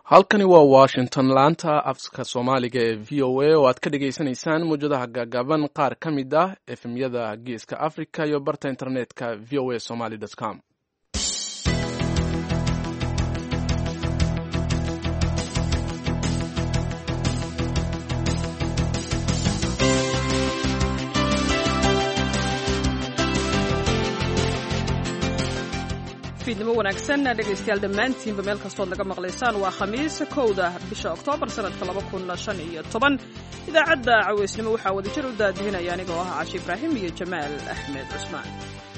halkani waa washington laanta afka soomaaliga ee v o a oo aad ka dhagaysanaysaan mawjadaha gaagaaban qaar ka mid ah efemyada geeska africa iyo barta internetka v o a somaly com fiidnimo wanaagsan dhegaystayaal dhammaantiinba meel kastood naga maqlaysaan waa khamiis kowda bisha oktoobar sanadka laba kun shan iyo toban idaacadda caweysnimo waxaa wadajir u daadihinaya anigoo ah cashi ibraahim iyo jamaal axmed cusmaan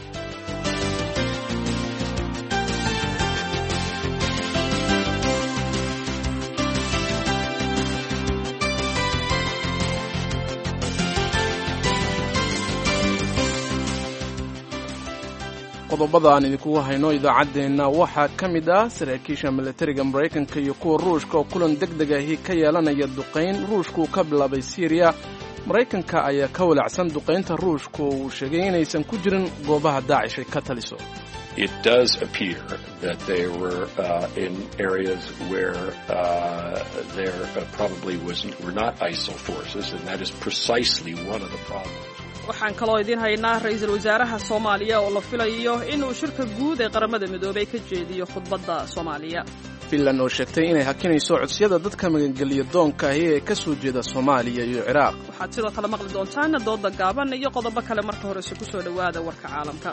qodobada aan idinkugu hayno idaacaddeenna waxaa ka mid ah saraakiisha milatariga maraykanka iyo kuwa ruushka oo kulan deg deg ahi ka yeelanaya duqayn ruushku ka bilaabay siriya maraykanka ayaa ka walacsan duqaynta ruushku oo uu sheegay inaysan ku jirin goobaha daacish ay ka taliso It does appear that they were uh, in areas where uh, there uh, probably was, were not ISIL forces, and that is precisely one of the problems. waxaan kaloo idiin haynaa ra-iisul wasaaraha soomaaliya oo la filayo inuu shirka guud ee qaramada midoobay ka jeediyo khudbadda soomaaliya finland oo sheegtay inay hakinayso codsiyada dadka magangeliya doonka ahi ee ka soo jeeda soomaaliya iyo ciraaq waxaad sidoo kale maqli doontaan dooda gaaban iyo qodobo kale marka horese ku soo dhowaada warka caalamka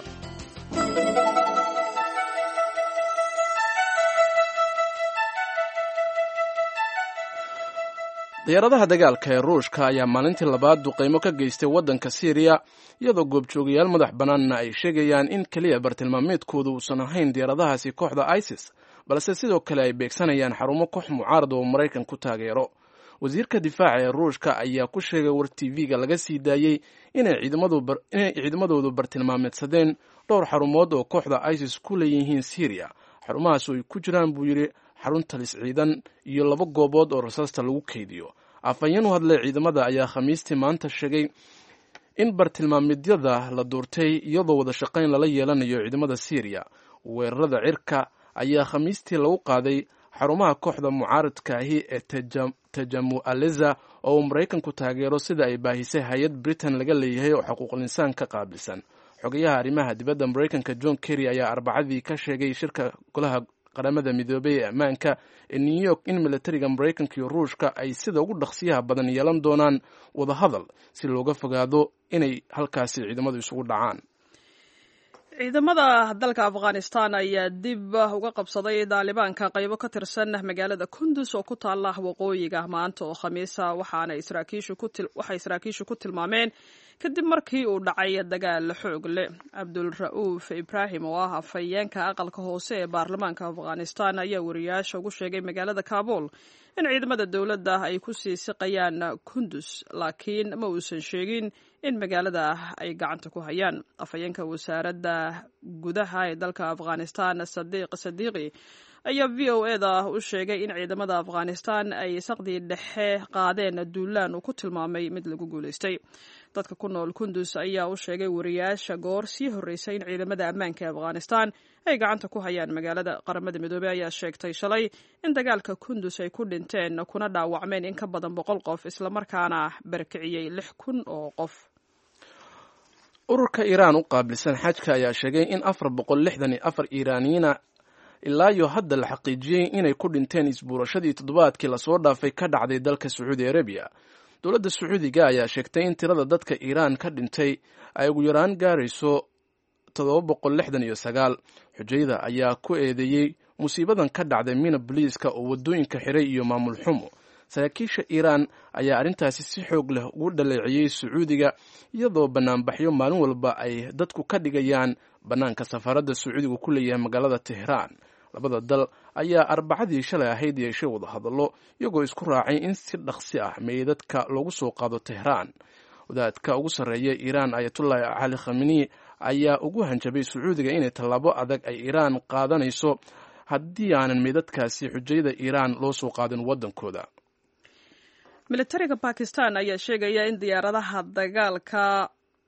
diyaaradaha dagaalka ee ruushka ayaa maalintii labaad duqaymo ka geystay waddanka siiriya iyadoo goobjoogayaal madax bannaanna ay sheegayaan in keliya bartilmaameedkooda uusan ahayn diyaaradahaasi kooxda isis balse sidoo kale ay beegsanayaan xarumo koox mucaarada oo maraykan ku taageero wasiirka difaaca ee ruushka ayaa ku sheegay war tv-ga laga sii daayey inay ciidamadoodu bartilmaameedsadeen dhowr xarumood oo kooxda isis ku leeyihiin siiriya xarumahaas oo ay ku jiraan buu yidhi xarun talis ciidan iyo laba goobood oo rasaasta lagu keydiyo afhayeen u hadlay ciidamada ayaa khamiistii maanta sheegay in bartilmaameedyada la duurtay iyadoo wada shaqayn lala yeelanayo ciidamada siiriya weerarada cirka ayaa khamiistii lagu qaaday xarumaha kooxda mucaaradka ahi ee tajamu aleza oo uu maraykanku taageero sida ay baahisay hay-ad britain laga leeyahay oo xuquuqul insaan ka qaabilsan xogayaha arrimaha dibadda maraykanka john kerry ayaa arbacadii ka sheegay shirka golaha qaramada midoobay ee ammaanka ee new york in milatariga maraykanka iyo ruushka ay sida ugu dhaqsiyaha badan yeelan doonaan wadahadal si looga fogaado inay halkaasi ciidamadu isugu dhacaan ciidamada dalka afghanistan ayaa dib uga qabsaday daalibaanka qaybo ka tirsan magaalada kundus oo ku taala waqooyiga maanta oo khamiisa waxay saraakiishu ku tilmaameen kadib markii uu dhacay dagaal xoog leh cabdulra'uuf ibraahim oo ah afhayeenka aqalka hoose ee baarlamaanka afghanistan ayaa wariyaasha ugu sheegay magaalada kabul in ciidamada dowladda ay ku sii siqayaan kundus laakiin ma uusan sheegin in magaalada ay gacanta ku hayaan afhayeenka wasaaradda gudaha ee dalka afghanistan sadiiq sadiiqi ayaa v o e da u sheegay in ciidamada afghanistan ay saqdii dhexe qaadeen duulaan uu ku tilmaamay mid lagu guulaystay dadka ku nool kundus ayaa u sheegay wariyaasha goor sii horreysay in ciidamada ammaanka ee afghanistan ay gacanta ku hayaan magaalada qaramada midoobey ayaa sheegtay shalay in dagaalka kundus ay ku dhinteen kuna dhaawacmeen in ka badan boqol qof islamarkaana barakiciyey lix kun oo qof ururka iiraan u qaabilsan xajka ayaa sheegay in afar boqol lixdan iyo afar iiraaniyiina ilaa iyo hadda la xaqiijiyey inay ku dhinteen isbuurashadii toddobaadkii lasoo dhaafay ka dhacday dalka sacuudi arabiya dowladda sacuudiga ayaa sheegtay in tirada dadka iiraan ka dhintay ay ugu yaraan gaarayso toddoba boqol lixdan iyo sagaal xujayda ayaa ku eedeeyey musiibadan ka dhacday mina boliiska oo waddooyinka xiray iyo maamul xumo saraakiisha iiraan ayaa arrintaasi si xoog leh ugu dhaleeciyey sacuudiga iyadoo banaanbaxyo maalin walba ay dadku ka dhigayaan bannaanka safaaradda sacuudiga ku leeyahay magaalada tehraan labada dal ayaa arbacadii shalay ahayd yeeshay wadahadallo iyagoo isku raacay in si dhaqsi ah meydadka loogu soo qaado tehraan wadaadka ugu sarreeya iiraan ayatullahi cali khamini ayaa ugu hanjabay sacuudiga inay tallaabo adag ay iiraan qaadanayso haddii aanan meydadkaasi xujayada iiraan loo soo qaadin waddankooda militariga bakistan ayaa sheegaya in diyaaradaha dagaalka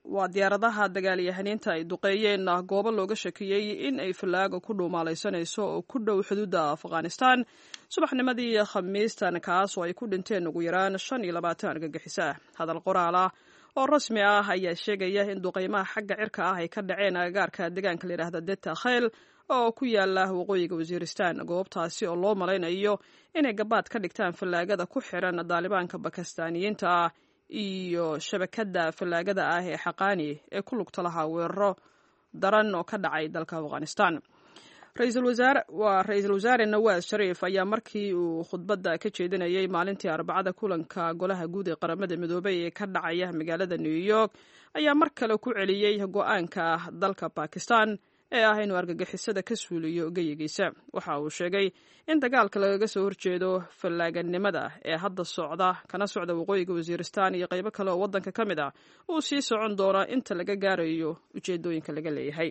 waa diyaaradaha dagaalyahaniinta ay duqeeyeen goobo looga shakiyey in ay fallaaga ku dhuumaalaysanayso oo ku dhow xuduudda afghanistan subaxnimadii khamiistan kaas oo ay ku dhinteen ugu yaraan shan iyo labaatan argagixiso ah hadal qoraal ah oo rasmi ah ayaa sheegaya in duqeymaha xagga cirka ah ay ka dhaceen agagaarka deegaanka layidhaahda deta khayl oo ku yaala waqooyiga wasiiristan goobtaasi oo loo malaynayo inay gabaad ka dhigtaan fallaagada ku xiran daalibaanka bakistaaniyiinta ah iyo shabakadda fallaagada ah ee xaqaani ee ku lugta lahaa weeraro daran oo ka dhacay dalka afghanistan waa ra-iisul wasaare nawaas shariif ayaa markii uu khudbadda ka jeedinayay maalintii arbacada kulanka golaha guud ee qaramada midoobay ee ka dhacaya magaalada new york ayaa mar kale ku celiyey go-aanka dalka bakistan ee ah inuu argagixisada ka suuliyo geyigiisa waxa uu sheegay in dagaalka lagaga soo horjeedo fallaaganimada ee hadda socda kana socda waqooyiga wasiiristan iyo qaybo kale oo waddanka ka mid ah uu sii socon doona inta laga gaarayo ujeedooyinka laga leeyahay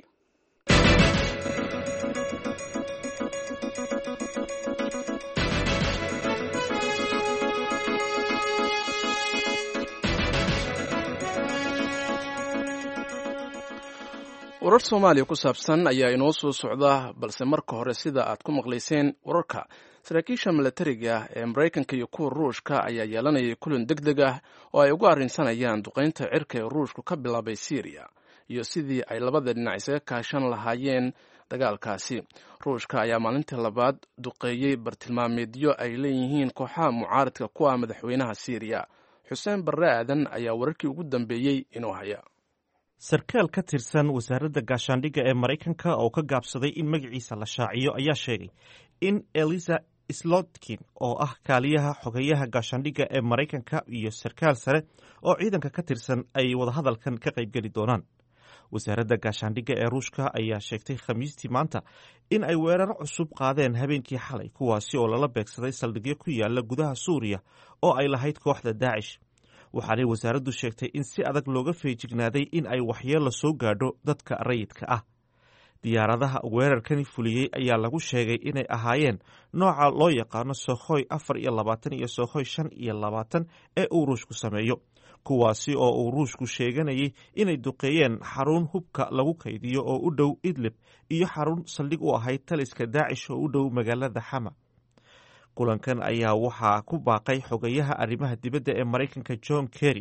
warar soomaaliya ku saabsan ayaa inoo soo socda balse marka hore sida aad ku maqlayseen wararka saraakiisha milatariga ee maraykanka iyo kuwa ruushka ayaa yeelanayay kulan deg deg ah oo ay ugu arrinsanayaan duqaynta cirka ee ruushku ka bilaabay syriya iyo sidii ay labada dhinac isaga kaashan lahaayeen dagaalkaasi ruushka ayaa maalintii labaad duqeeyey bartilmaameedyo ay leeyihiin kooxaha mucaaradka ku ah madaxweynaha syriya xuseen barre aadan ayaa wararkii ugu dambeeyey inuu haya sarkaal ka tirsan wasaaradda gaashaandhigga ee maraykanka oo ka gaabsaday in magaciisa la shaaciyo ayaa sheegay in elisa slotkin oo ah kaaliyaha xogeyaha gaashaandhigga ee maraykanka iyo sarkaal sare oo ciidanka ka tirsan ay wadahadalkan ka qaybgeli doonaan wasaaradda gaashaandhigga ee ruushka ayaa sheegtay khamiistii maanta in ay weeraro cusub qaadeen habeenkii xalay kuwaasi oo lala beegsaday saldhigyo ku yaala gudaha suuriya oo ay lahayd kooxda daacish waxaanay wasaaraddu sheegtay in si adag looga feejignaaday in ay waxyeello soo gaadho dadka rayidka ah diyaaradaha weerarkani fuliyey ayaa lagu sheegay inay ahaayeen nooca loo yaqaano sokhoy afar iyo labaatan iyo sokhoy shan iyo labaatan ee uu ruushku sameeyo kuwaasi oo uu ruushku sheeganayay inay duqeeyeen xarun hubka lagu kaydiyo oo u dhow idlib iyo xarun saldhig u ahayd taliska daacish oo u dhow magaalada xama kulankan ayaa waxaa ku baaqay xogayaha arrimaha dibadda ee maraykanka john kerry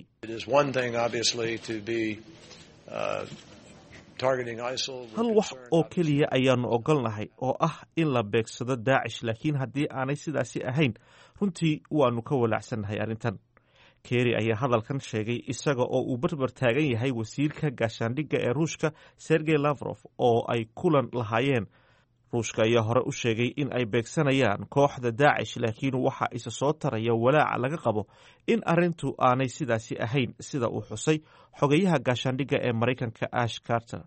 hal wax oo keliya ayaanu ogolnahay oo ah in la beegsado daacish laakiin haddii aanay sidaasi ahayn runtii waanu ka walaacsannahay arrintan kerry ayaa hadalkan sheegay isaga oo uu barbar taagan yahay wasiirka gaashaandhigga ee ruushka sergey lavrof oo ay kulan lahaayeen ruushka ayaa hore u sheegay in ay beegsanayaan kooxda daacish laakiin waxa isa soo taraya walaaca laga qabo in arrintu aanay sidaasi ahayn sida uu xusay xogayaha gaashaandhigga ee maraykanka ash carter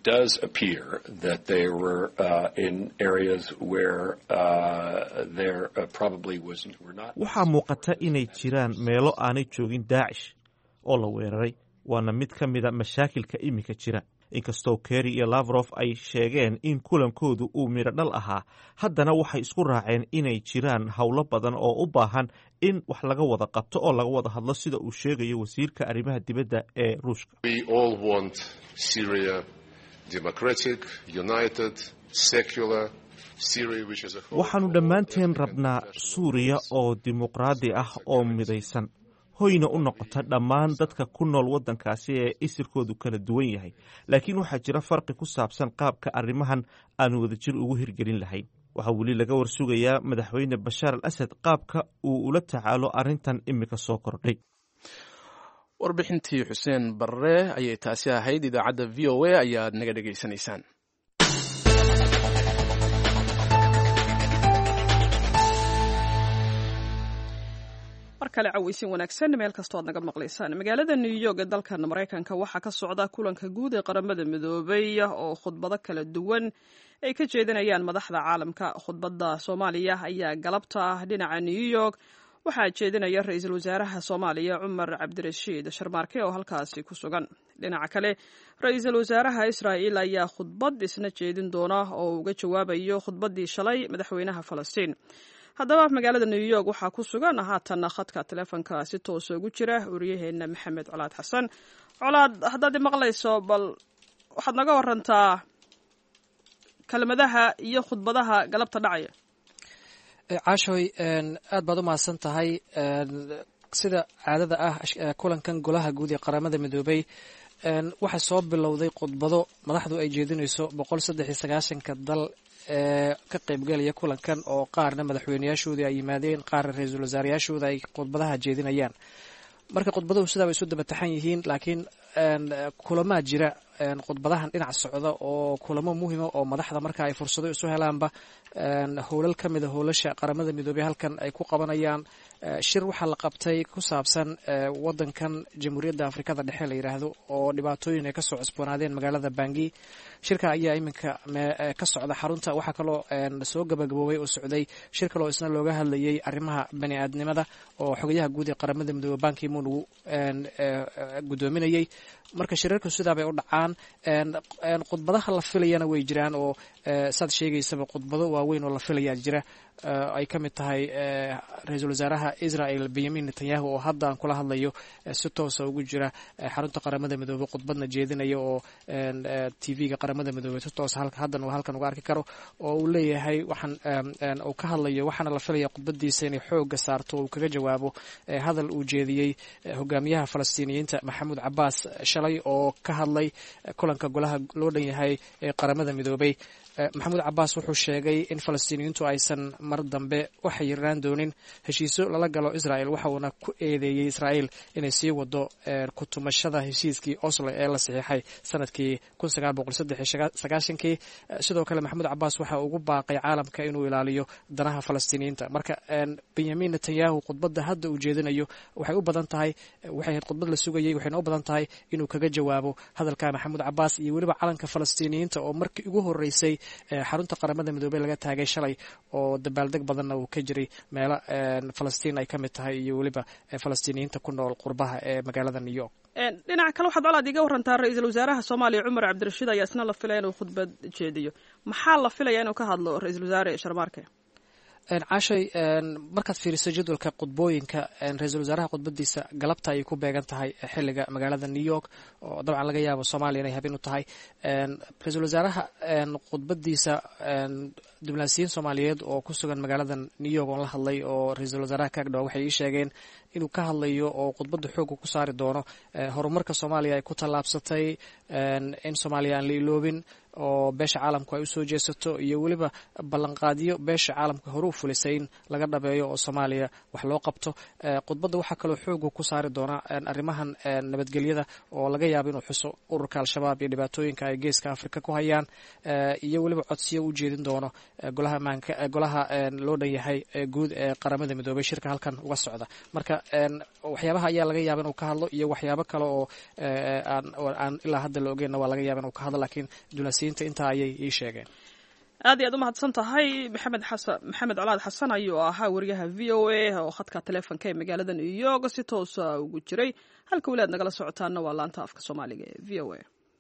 waxaa muuqata inay jiraan meelo aanay joogin daacish oo la weeraray waana mid ka mida mashaakilka iminka jira inkastoo kerry iyo lavrof ay sheegeen in kulankoodu uu midho dhal ahaa haddana waxay isku raaceen inay jiraan howlo badan oo u baahan in wax laga wada qabto oo laga wada hadlo sida uu sheegayo wasiirka arrimaha dibadda ee ruushka waxaannu dhammaanteen rabnaa suuriya oo dimuqraadi ah oo midaysan hoyna u noqota dhammaan dadka ku nool waddankaasi ee isirkoodu kala duwan yahay laakiin waxaa jira farqi ku saabsan qaabka arrimahan aanu wadajir ugu hirgelin lahayn waxaa weli laga warsugayaa madaxweyne bashaar al asad qaabka uu ula tacaalo arrintan imika soo kordhay warbixintii xuseen barre ayay taasi ahayd idaacadda v o a ayaad naga dhegaysanaysaan mar kale caweysin wanaagsan meel kastoo ad naga maqlaysaan magaalada new york ee dalkan maraykanka waxaa ka socda kulanka guud ee qaramada midoobay oo khudbado kala duwan ay ka jeedinayaan madaxda caalamka khudbadda soomaaliya ayaa galabta ah dhinaca new york waxaa jeedinaya ra-iisul wasaaraha soomaaliya cumar cabdirashiid sharmaarke oo halkaasi ku sugan dhinaca kale ra-iisul wasaaraha israa'il ayaa khudbad isna jeedin doona oo uga jawaabayo khudbaddii shalay madaxweynaha falastiin haddaba magaalada new york waxaa ku sugan haatanna khadka teleefonka si toosa ugu jira wariyaheena maxamed colaad xasan colaad haddaad imaqlayso bal waxaad naga warantaa kelmadaha iyo khudbadaha galabta dhacaya caashoy aad baad u mahadsan tahay sida caadada ah kulankan golaha guud ee qaramada midoobay waxaa soo bilowday khudbado madaxdu ay jeedinayso boqol saddex iyo sagaashanka dal ee ka qaybgelaya kulankan oo qaarna madaxweyneyaashooda ay yimaadeen qaarna ra-iisul wasaarayaashooda ay khudbadaha jeedinayaan marka khudbaduhu sidaa bay isu daba taxan yihiin laakiin kulamaa jira khudbadahan dhinac socda oo kulamo muhima oo madaxda marka ay fursado isu helaanba howlal ka mida howlasha qaramada midoobey halkan ay ku qabanayaan shir waxaa la qabtay ku saabsan wadankan jamhuuriyadda afrikada dhexe la yidhaahdo oo dhibaatooyin ay kasoo cusboonaadeen magaalada bangi shirka ayaa iminka ka socda xarunta waxaa kaloo soo gabagaboobay oo socday shir kaloo isna looga hadlayay arrimaha bani aadnimada oo xogayaha guud ee qaramada midoobe bankimun uu gudoominayay marka shirarku sidaabay u dhacaan khudbadaha la filayana way jiraan oo saad sheegaysaba khudbado waaweyn oo la filayaa jira ay ka mid tahay ra-iisul wasaaraha israel benyamin netanyahu oo hadda aan kula hadlayo si toosa ugu jira xarunta qaramada midoobey khudbadna jeedinaya oo tv-ga qaramada midoobey si toosa haddan uu halkan uga arki karo oo uu leeyahay waxaan uu ka hadlayo waxaana la filaya khudbadiisa inay xooga saarto uu kaga jawaabo hadal uu jeediyey hogaamiyaha falastiiniyiinta maxamuud cabaas shalay oo ka hadlay kulanka golaha loo dhan yahay ee qaramada midoobey maxamuud cabaas wuxuu sheegay in falastiiniyiintu aysan mar dambe u xayirnaan doonin heshiisyo lala galo israel waxa uuna ku eedeeyey israel inay sii wado kutumashada heshiiskii oslo ee la saxiixay sanadkii kii sidoo kale maxamuud cabaas waxa ugu baaqay caalamka inuu ilaaliyo danaha falastiiniyiinta marka benyamin netanyahu khudbadda hadda uu jeedinayo waxay u badan tahay waxay ahayd khudbad la sugayay waxayna u badan tahay inuu kaga jawaabo hadalka maxamuud cabaas iyo weliba calanka falastiiniyiinta oo markii ugu horeysay xarunta qaramada midoobey laga taagay shalay oo dabaaldeg badanna uu ka jiray meelo falastiin ay ka mid tahay iyo weliba falastiiniyiinta ku nool qurbaha ee magaalada new york dhinaca kale waxaad colaad iga warantaa ra-iisul wasaaraha soomaaliya cumar cabdirashiid ayaa isna la filaya inuu khudbad jeediyo maxaa la filaya inuu ka hadlo ra-iisul wasaare sharmaarke caashay markaad fiiriso jadwalka khudbooyinka ra-iisul wasaaraha khudbadiisa galabta ayay ku beegan tahay xiliga magaalada new york oo dabcan laga yaabo soomaaliya inay habeen u tahay ra-iisul wasaaraha khudbadiisa diblaasiyiin soomaaliyeed oo ku sugan magaalada new york oon la hadlay oo ra-iisul wasaaraha kaagdhawa waxay ii sheegeen inuu ka hadlayo oo khudbadda xooga ku saari doono horumarka soomaaliya ay ku tallaabsatay in soomaaliya aan la iloobin oo beesha caalamku ay usoo jeesato iyo weliba ballanqaadyo beesha caalamka hore u fulisay in laga dhabeeyo oo soomaaliya wax loo qabto khudbadda waxaa kaloo xooga ku saari doona arrimahan nabadgelyada oo laga yaabo inuu xuso ururka al-shabaab iyo dhibaatooyinka ay geeska afrika ku hayaan iyo weliba codsiyo u jeedin doono golaha maanka golaha loo dhan yahay guud ee qaramada midoobey shirka halkan uga socda marka waxyaabaha ayaa laga yaaba inuu ka hadlo iyo waxyaabo kale oo aan ilaa hadda la ogeenna waa laga yaaba inuu ka hadlo laakiin dulasiyiinta intaa ayay ii sheegeen aad iyo aad u mahadsan tahay maxamed xasan maxamed colaad xasan ayuu ahaa wariyaha v o a oo khadka taleefonka ee magaalada new york si toosa ugu jiray halka weli aad nagala socotaana waa laanta afka soomaaliga ee v o a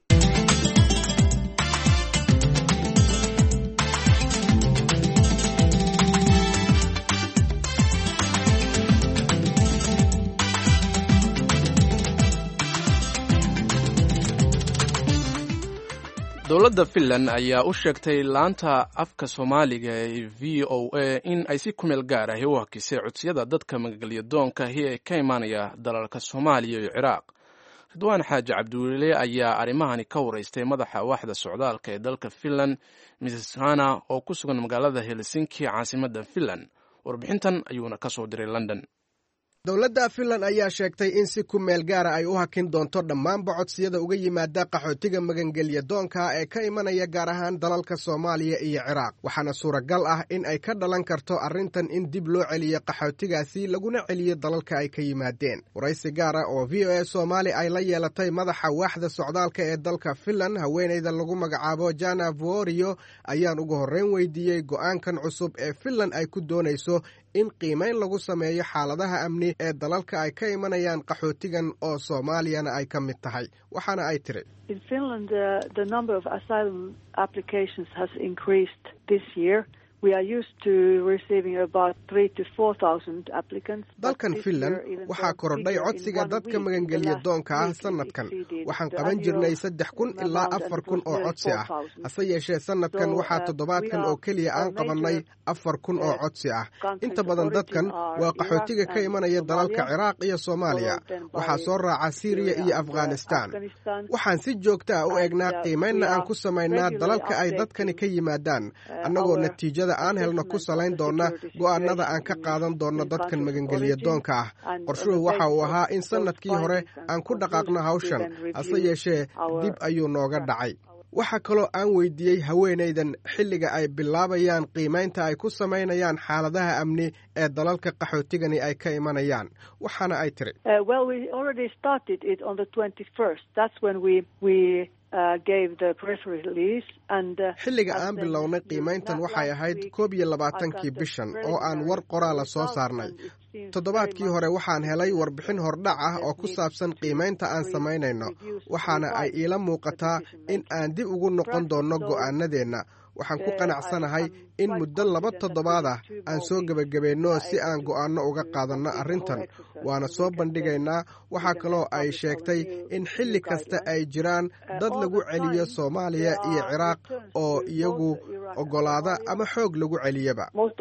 dowladda finland ayaa u sheegtay laanta afka soomaaliga ee v o a in ay si kumeel gaar ahi u hakisay codsiyada dadka magagelyadoonkahi ee ka imaanaya dalalka soomaaliya iyo ciraaq ridwaan xaaji cabdiweliile ayaa arrimahani ka waraystay madaxa waaxda socdaalka ee dalka finland mrs hana oo ku sugan magaalada helsinki caasimadda finland warbixintan ayuuna ka soo diray london dowladda finland ayaa sheegtay in si ku meel gaara ay u hakin doonto dhammaanba codsiyada uga yimaada qaxootiga magangelya doonka ee ka imanaya gaar ahaan dalalka soomaaliya iyo ciraaq waxaana suuragal ah in ay ka dhalan karto arrintan in dib loo celiyo qaxootigaasi laguna celiyo dalalka ay ka yimaadeen waraysi gaara oo v o a soomaali ay la yeelatay madaxa waaxda socdaalka ee dalka finland haweenayda lagu magacaabo jana vorio ayaan ugu horreyn weydiiyey go'aankan cusub ee finland ay ku doonayso in qiimayn lagu sameeyo xaaladaha amni ee dalalka ay ka imanayaan qaxootigan oo soomaaliyana ay ka mid tahay waxaana ay tiri dalkan finland waxaa korodhay codsiga dadka magangeliya doonka ah sannadkan waxaan qaban jirnay saddex kun ilaa afar kun oo codsi ah hase yeeshee sannadkan waxaa toddobaadkan oo keliya aan qabannay afar kun oo codsi ah inta badan dadkan waa qaxootiga ka imanaya dalalka ciraaq iyo soomaaliya waxaa soo raaca siiriya iyo afghanistaan waxaan si joogta ah u eegnaa qiimaynna aan ku samaynaa dalalka ay dadkani ka yimaadaan annagoo natiijada aan helno ku salayn doona go'aanada aan ka qaadan doonno dadkan magangeliya doonka ah qorshuhu waxa uu ahaa in sannadkii hore aan ku dhaqaaqno hawshan hase yeeshee dib ayuu nooga dhacay waxaa kaloo aan weydiiyey haweenaydan xilliga ay bilaabayaan qiimaynta ay ku samaynayaan xaaladaha amni ee dalalka qaxootigani ay ka imanayaan waxaana ay tiri xilliga aan bilownay qiimayntan waxay ahayd koob iyo labaatankii bishan oo aan war qoraala soo saarnay toddobaadkii hore waxaan helay warbixin hordhac ah oo ku saabsan qiimaynta aan samaynayno waxaana ay iila muuqataa in aan dib ugu noqon doonno go'aanadeenna waxaan ku qanacsanahay in muddo laba toddobaad ah aan soo gebagabayno si aan go'aanno uga qaadanno arrintan waana soo bandhigaynaa waxaa kaloo ay sheegtay in xilli kasta ay jiraan dad lagu celiyo soomaaliya iyo ciraaq oo iyagu oggolaada ama xoog lagu celiyaba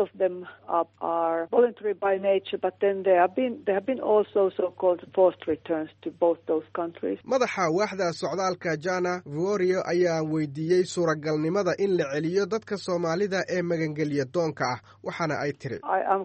madaxa waaxda socdaalka jana vorio ayaa weydiiyey suuragalnimada in la celiyo dadka soomaalida ee magangeliya doonka ah waxaana ay tiri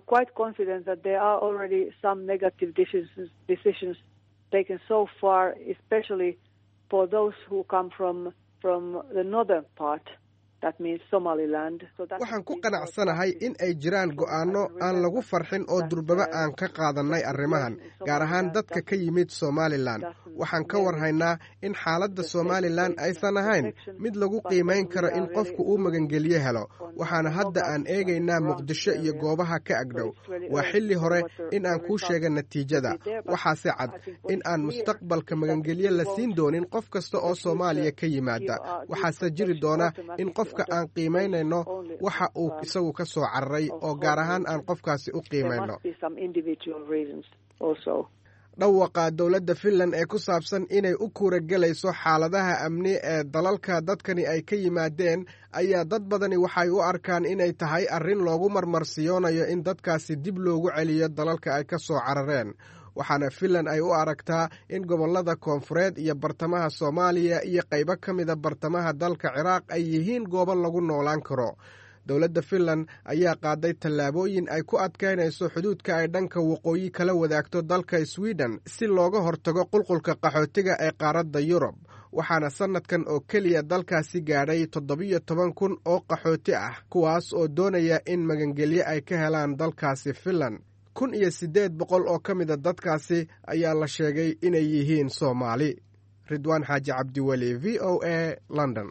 waxaan ku qanacsanahay in ay jiraan go'aanno aan lagu farxin oo durbaba aan ka qaadannay arrimahan gaar ahaan dadka ka yimid somalilan waxaan ka warhaynaa in xaaladda somalilan aysan ahayn mid lagu qiimayn karo in qofku uu magangelyo helo waxaana hadda aan eegaynaa muqdisho iyo goobaha ka agdhow waa xilli hore in aan kuu sheega natiijada waxaase cad in aan mustaqbalka magangelyo la siin doonin qof kasta oo soomaaliya ka yimaada waxaase jiri doona in qofka aan qiimaynayno waxa uu isagu ka soo cararay oo gaar ahaan aan qofkaasi u qiimayno dhawaqa dowladda finland ee ku saabsan inay u kuuragelayso xaaladaha amni ee dalalka dadkani ay ka yimaadeen ayaa dad badani waxay u arkaan inay tahay arrin loogu marmarsiyoonayo in dadkaasi dib loogu celiyo dalalka ay ka soo carareen waxaana finland ay u aragtaa in gobollada koonfureed iyo bartamaha soomaaliya iyo qaybo ka mida bartamaha dalka ciraaq ay yihiin goobo lagu noolaan karo dowladda finland ayaa qaaday tallaabooyin ay ku adkaynayso xuduudka ay dhanka waqooyi kala wadaagto dalka sweden si looga hortago qulqulka qaxootiga ee qaaradda yurub waxaana sannadkan oo keliya dalkaasi gaadhay toddobiyo toban kun oo qaxooti ah kuwaas oo doonaya in magangelyo ay ka helaan dalkaasi finland kun iyo siddeed boqol oo ka mida dadkaasi ayaa la sheegay inay yihiin soomaali ridwaan xaaji cabdiweli v o a london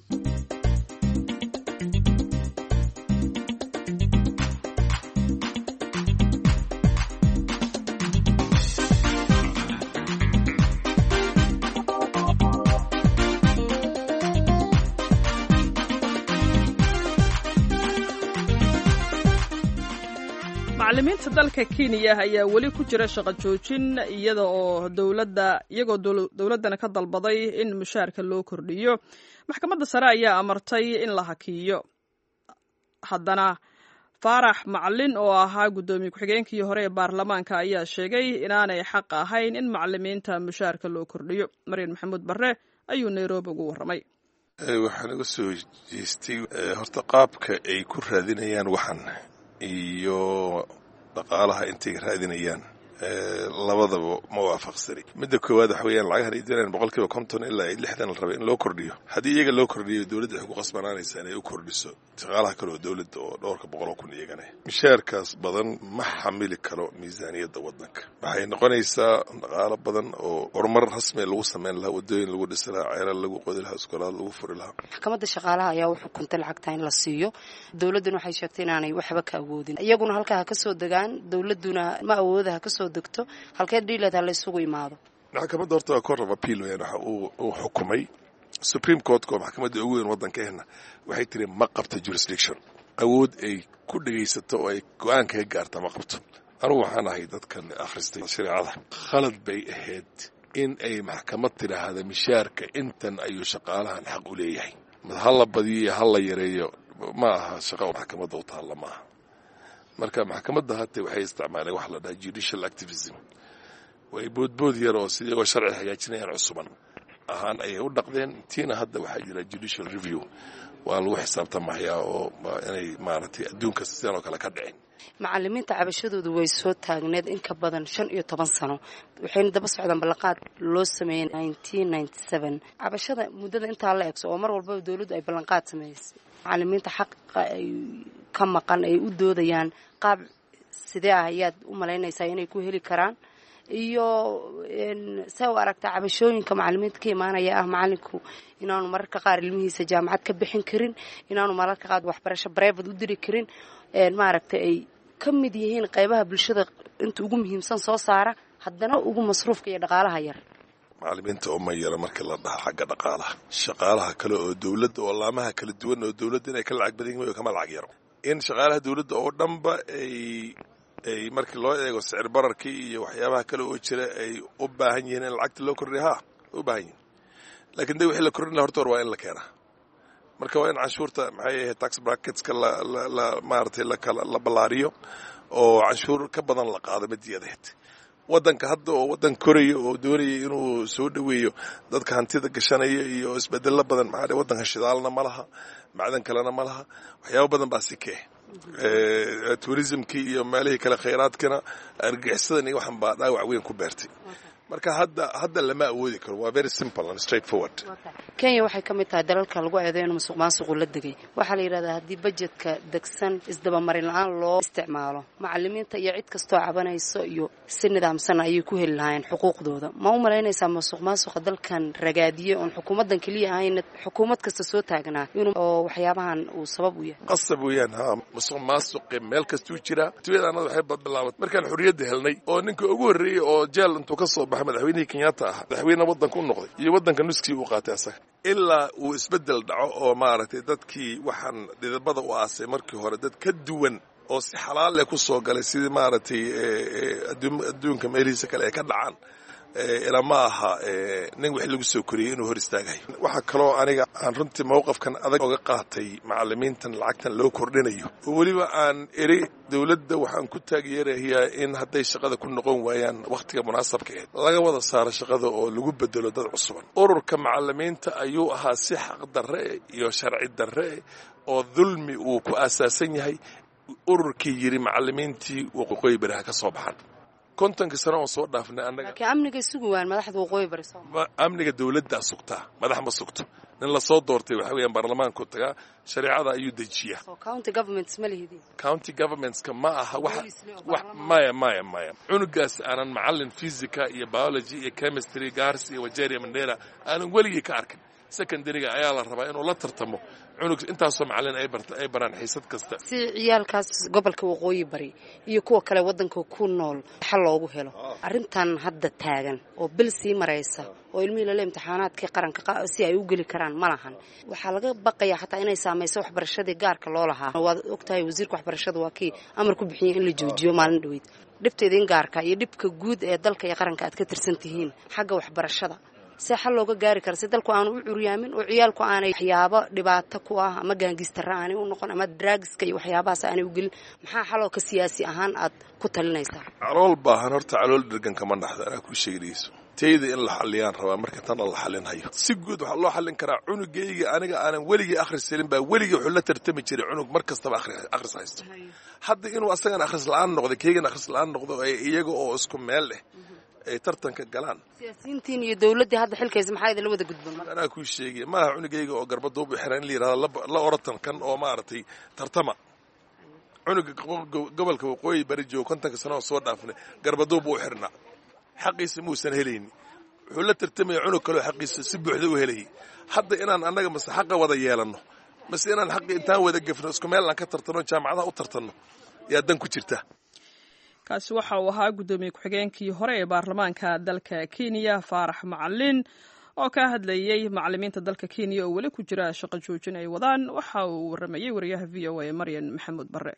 macallimiinta dalka kenya ayaa weli ku jira shaqo joojin iyada oo dowladda iyagoo dowladdana ka dalbaday in mushaarka loo kordhiyo maxkamadda sare ayaa amartay in la hakiyo haddana faarax macalin oo ahaa guddoomiye ku-xigeenkii hore ee baarlamaanka ayaa sheegay inaanay xaq ahayn in macallimiinta mushaarka loo kordhiyo maryan maxamuud barre ayuu nairobi ugu warramay waxaa naga soo jeestay horta qaabka ay ku raadinayaan waxan iyo dhaqaalaha intay raadinayaan labadaba ma waafaqsani midda koowaad waxa weyaan lacagahan ay diraan boqol kiiba konton ilaa lixdan la raba in loo kordhiyo haddii iyaga loo kordhiyo dowladda waxay ku qasbanaanaysaa inay u kordhiso shaqaalaha kale oo dowladda oo dhowrka boqol oo kun iyagana mishaarkaas badan ma xamili karo miisaaniyadda waddanka waxay noqonaysaa dhaqaalo badan oo horumar rasmi lagu sameyn lahaa wadooyin lagu dhisi lahaa ceelal lagu qodi lahaa iskoolaad lagu furi lahaa maxkamadda shaqaalaha ayaa u xukuntay lacagta in la siiyo dowladduna waxay sheegtay inaanay waxba ka awoodin iyaguna halkaa ha ka soo degaan dowladduna ma awooda ha ka soo degto halkee dhiileed ha la isugu imaado maxkamadda horta waa court of appeal weyaan waxa uu xukumay supreme courtka oo maxkamadda ugu weyn waddankeena waxay tiri ma qabta jurisdiction awood ay ku dhegaysato oo ay go-aan kaga gaarta ma qabto anugu waxaan ahay dadkan akhristay shareecada khalad bay ahayd in ay maxkamad tidhaahda mishaarka intan ayuu shaqaalahan xaq u leeyahay ha la badiyo iyo ha la yareeyo ma aha shaqa maxkamadda u taalla ma aha marka maxkamadda hate waxay isticmaaleen wax la dhaha judicial activism way boodbood yar oo sidii sharci hagaajinayaan cusuban ahaan ayay u dhaqdeen tiina hadda waxaa jira judicial review waa lagu xisaabtamahayaa oo inay maaragtay adduunka sidan oo kale ka dhicin macalimiinta cabashadoodu way soo taagneed in ka badan shan iyo toban sano waxayna daba socdaan ballanqaad loo sameeyey cabashada muddada intaa la egso oo mar walbaba dowladdu ay ballanqaad sameysay macalimiinta xaqa ay ka maqan ay u doodayaan qaab sidee ah ayaad u malaynaysaa inay ku heli karaan iyo saa u aragtaa cabashooyinka macalimiinta ka imaanaya ah macalinku inaanu mararka qaar ilmihiisa jaamacad ka bixin karin inaanu mararka qaar waxbarasho bareefad u diri karin maaragtay ay ka mid yihiin qaybaha bulshada inta ugu muhiimsan soo saara haddana ugu masruufka iyo dhaqaalaha yar macalimiinta uma yara markii la dhaha xagga dhaqaalaha shaqaalaha kale oo dowladda oo laamaha kala duwan oo dowladda inay ka lacag badan yihin kama lacag yaro in shaqaalaha dowladda oo dhanba ay ay markii loo eego sicir bararkii iyo waxyaabaha kale oo jira ay u baahan yihiin in lacagta loo kordhiya ha u baahan yihin lakin de wixii la kordhin laha horta hor waa in la keenaa marka waa in canshuurta maxay ahayd tax bracketska la maaratay la ballaariyo oo canshuur ka badan la qaado madiyadeed waddanka hadda oo waddan koraya oo doonaya inuu soo dhoweeyo dadka hantida gashanaya iyo isbedelo badan maxaa waddanka shidaalna ma laha macdan kalena ma laha waxyaaba badan baa sikee tourismkii iyo meelihii kale khayraadkana argagixisadan iyo waxan baa dhaawac weyn ku beertay marka hadda hadda lama awoodi karo waa very simple and straight forward kenya waxay ka mid tahay dalalka lagu eedeyo in musuq maasuqu la degay waxaa la yidhahdaa haddii bajetka degsan isdabamarin la-aan loo isticmaalo macalimiinta iyo cid kastoo cabanayso iyo si nidaamsan ayay ku heli lahaayeen xuquuqdooda ma u malaynaysaa musuq maasuqa dalkan ragaadiye oon xukuumaddan keliya ahayn xukuumad kasta soo taagnaa inuu oo waxyaabahan uu sabab u yahay qasab weeyaan ha musuq maasuqe meel kastuu jiraa tuyadanada waxay bilaabat markaan xorriyadda helnay oo ninka ugu horreeyey oo jeel intuu ka soo baxay madaxweynihii kenyatta ahaa madaxweyne waddanka u noqday iyo waddanka nuskii uu qaatay asaga ilaa uu isbeddel dhaco oo maaragtay dadkii waxaan dhidabada u aasay markii hore dad ka duwan oo si xalaal leh ku soo galay sidii maaragtay adduunka meelihiisa kale ay ka dhacaan ilaa ma aha nin wix lagu soo koriyey inuu hor istaagayo waxaa kaloo aniga aan runtii mowqafkan adag oga qaatay macalimiintan lacagtan loo kordhinayo oo weliba aan eri dowladda waxaan ku taageerayaa in hadday shaqada ku noqon waayaan wakhtiga munaasabka ahed laga wada saaro shaqada oo lagu bedelo dad cusuban ururka macalimiinta ayuu ahaa si xaq darre iyo sharci darre oo dulmi uu ku aasaasan yahay ururkii yidhi macalimiintii waqooyi beriha ka soo baxan kontonka sano oon soo dhaafnay annaga laakiin amniga sugi waan madaxda waqooyi bari soo amniga dowladdaa sugtaa madax ma sugto nin lasoo doortay waxa weeyaan baarlamaanku tagaa shareecada ayuu dejiyaa so county governments ma lihidin county governmentska ma aha wax wax maya maya maya cunugaas aanan macallin physica iyo biology iyo chemistry gars iyo wajeria mandela aanan weligii ka arkin secondaryga ayaa la rabaa inuu la tartamo cunug intaasoo macallin ay barta ay baraan xiisad kasta si ciyaalkaas gobolka waqooyi bari iyo kuwa kale waddanka ku nool xal loogu helo arrintan hadda taagan oo bil sii maraysa oo ilmihii lale imtixaanaadkii qaranka si ay u geli karaan ma lahan waxaa laga baqayaa xataa inay saamayso waxbarashadii gaarka loo lahaa waad ogtahay wasiirka waxbarashada waa kii amar ku bixiyey in la joojiyo maalin dhaweyd dhibteeda in gaarka iyo dhibka guud ee dalka iyo qaranka aad ka tirsan tihiin xagga waxbarashada see xal looga gaari kara si dalku aanu u curyaamin oo ciyaalku aanay waxyaabo dhibaato ku ah ama gaangistara aanay u noqon ama draagiska iyo waxyaabahaas aanay u gelin maxaa xaloo ka siyaasi ahaan aad ku talinaysaa calool baahan horta calool dhergan kama dhaxdo anaa kuu sheegayso tayda in la xaliyaan rabaa marka tana la xalinhayo si guud waxaa loo xallin karaa cunugayga aniga aanan weligii akhris helin baa weligii wuxuu la tartami jiray cunug mar kastaba akhris haysto hadda inuu asagan akhris la-aan noqday keygan akhris la-aan noqdo iyaga oo isku meel leh ay tartanka galaan siyaasiyiintiin iyo dowladdii hadda xilkaysa maxaa idinla wada gudban anaa kuu sheegaya maaha cunugayga oo garbaduubu xiran in la yidhahdo la oratan kan oo maaragtay tartama cunuga gobolka waqooyi bari joogo kontonka sano oo soo dhaafnay garbaduubu u xirnaa xaqiisa muusan helayni wuxuu la tartamaya cunug kaleo xaqiisa si buuxda u helayay hadda inaan annaga mase xaqa wada yeelanno mase inaan xaqi intaan wada gefno isku meel aan ka tartanno jaamacadaha u tartanno yaa dan ku jirta kaasi waxa uu ahaa guddoomiye ku-xigeenkii hore ee baarlamaanka dalka kenya faarax macalin oo ka hadlayey macalimiinta dalka kenya oo weli ku jira shaqo joojin ay wadaan waxa uu waramayey wariyaha v o a maryan maxamuud bare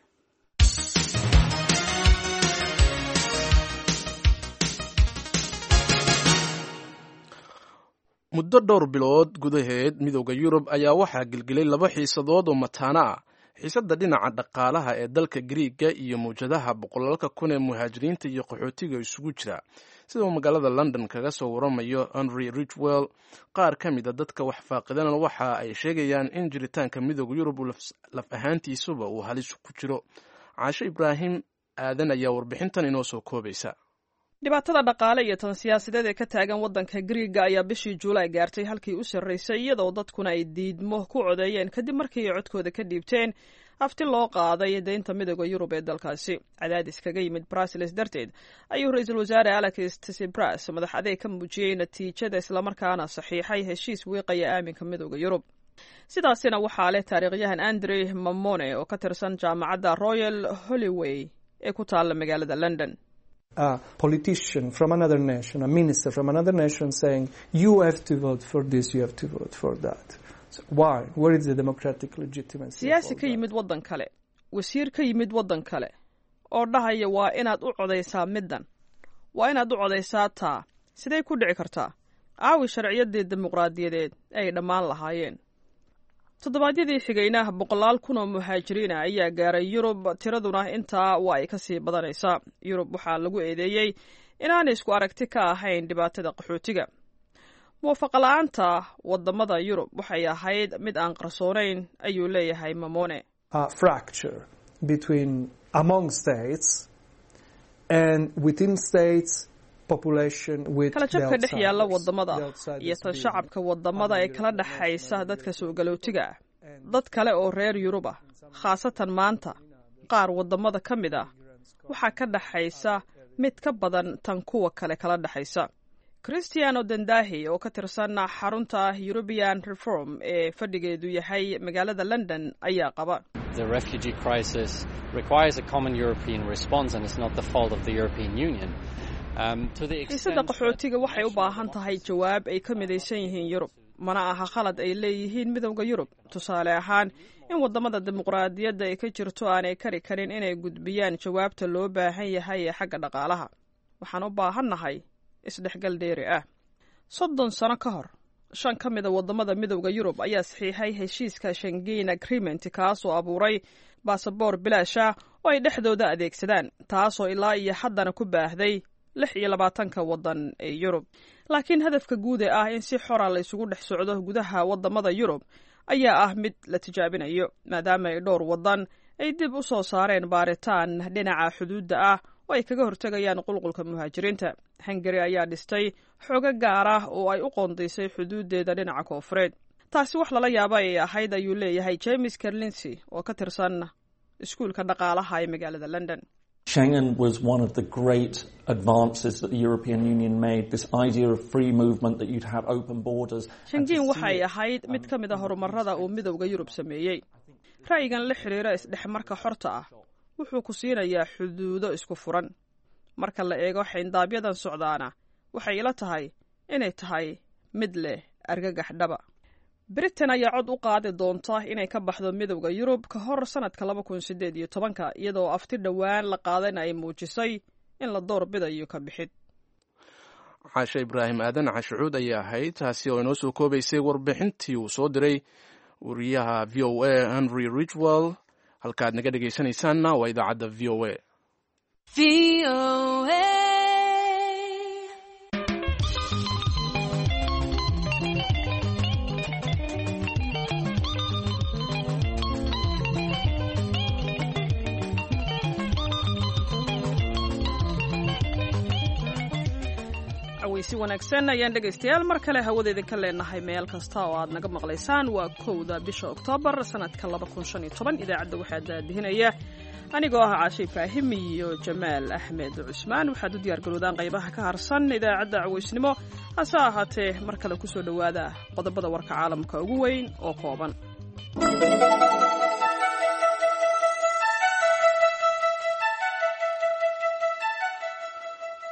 muddo dhowr bilood gudaheed midooda yurub ayaa waxaa gelgelay laba xiisadood oo mataano ah xiisadda dhinaca dhaqaalaha ee dalka griiga iyo mawjadaha boqolaalka kun ee muhaajiriinta iyo qaxootiga isugu jira sida uu magaalada london kaga soo waramayo henry richwell qaar ka mid a dadka wax faaqidana waxa ay sheegayaan in jiritaanka midooda yurub laf ahaantiisuba uu halis ku jiro caasho ibraahim aadan ayaa warbixintan inoo soo koobaysa dhibaatada dhaqaale iyo tan siyaasadeed ee ka taagan waddanka griiga ayaa bishii juulaay gaartay halkii u sarraysay iyadoo dadkuna ay diidmo ku codeeyeen kadib markii ay codkooda ka dhiibteen hafti loo qaaday deynta midooda yurub ee dalkaasi cadaadis kaga yimid brussels darteed ayuu ra-iisul wasaare alex tsibras madax adeeg ka muujiyey natiijada islamarkaana saxiixay heshiis wiiqaya aaminka midooda yurub sidaasina waxaa leh taariikhyahan andre mamone oo ka tirsan jaamacadda royal hollyway ee ku taalla magaalada london a politician from another nation, a minister from another nation saying, you have to vote for this, you have to vote for that. So why? Where is the democratic legitimacy? siyaasi ka yimid waddan kale wasiir ka yimid waddan kale oo dhahaya waa inaad u codaysaa middan waa inaad u codaysaa taa siday ku dhici kartaa caawi sharciyadii dimuqraadiyadeed ay dhammaan lahaayeen toddobaadyadii xigayna boqolaal kun oo muhaajiriina ayaa gaaray yurub tiraduna intaa waa ay ka sii badanaysaa yurub waxaa lagu eedeeyey inaanay isku aragti ka ahayn dhibaatada qaxootiga muwaafaqala-aanta wadamada yurub waxay ahayd mid aan qarsoonayn ayuu leeyahay mamone fracture between among states and within states kala jabka dhex yaalla wadamada iyo tan shacabka wadamada ee kala dhexaysa dadka soo galootiga ah dad kale oo reer yurub ah khaasatan maanta qaar wadamada ka mid ah waxaa ka dhexaysa mid ka badan tan kuwa kale kala dhexaysa christiano dendahi oo ka tirsan xarunta european reform ee fadhigeedu yahay magaalada london ayaa qaba The refugee crisis requires a common European response, and it's not the fault of the European Union. xiisada qaxootiga waxay u baahan tahay jawaab ay ka midaysan yihiin yurub mana aha khalad ay leeyihiin midowda yurub tusaale ahaan in wadamada dimuqraadiyadda ay ka jirto aanay kari karin inay gudbiyaan jawaabta loo baahan yahay ee xagga dhaqaalaha waxaan u baahannahay isdhexgal dheeri ah soddon sano ka hor shan ka mida wadamada midowda yurub ayaa saxiixay heshiiska shangein agreement kaasoo abuuray baasaboor bilaasha oo ay dhexdooda adeegsadaan taasoo ilaa iyo haddana ku baahday lix iyo labaatanka waddan ee yurub laakiin hadafka guud ee ah in si xora la isugu dhex socdo gudaha wadamada yurub ayaa ah mid la tijaabinayo maadaama ay dhowr waddan ay dib u soo saareen baaritaan dhinaca xuduudda ah oo ay kaga hortegayaan qulqulka muhaajiriinta hungari ayaa dhistay xoogo gaar ah oo ay u qoondaysay xuduuddeeda dhinaca koofureed taasi wax lala yaaba ay ahayd ayuu leeyahay james kerlinsy oo ka tirsan iskuulka dhaqaalaha ee magaalada london Schengen was one of the great advances that the European Union made, this idea of free movement, that you'd have open borders. shangiin waxay ahayd mid ka mid a horumarada uu midowda yurub sameeyey ra'yigan la xidhiira isdhexmarka xorta ah wuxuu ku siinayaa xuduudo isku furan marka la eego xayndaabyadan socdaana waxay ila tahay inay tahay mid leh argagax dhaba britain ayaa cod u qaadi doonta inay ka baxdo midowda yurub ka hor sanadka laba kun sideed iyo tobanka iyadoo afti dhowaan la qaadayna ay muujisay in la door bidayo ka bixid caashe ibraahim aadan cashucuud ayay ahayd taasi oo inoo soo koobaysay warbixintii uu soo diray wariyaha v o a henry richwell halkaaad naga dhegaysanaysaanna waa idaacadda v o a si wanaagsan ayaan dhegaystayaal mar kale hawada idinka leenahay meel kasta oo aad naga maqlaysaan waa kowda bisha oktoobar sanadka idaacadda waxaa daadihinaya anigoo ah caashe ibraahim iyo jamaal axmed cusmaan waxaad u diyaargaroodaan qaybaha ka harsan idaacadda caweysnimo hase ahaatee mar kale kusoo dhowaada qodobada warka caalamka ugu weyn oo kooban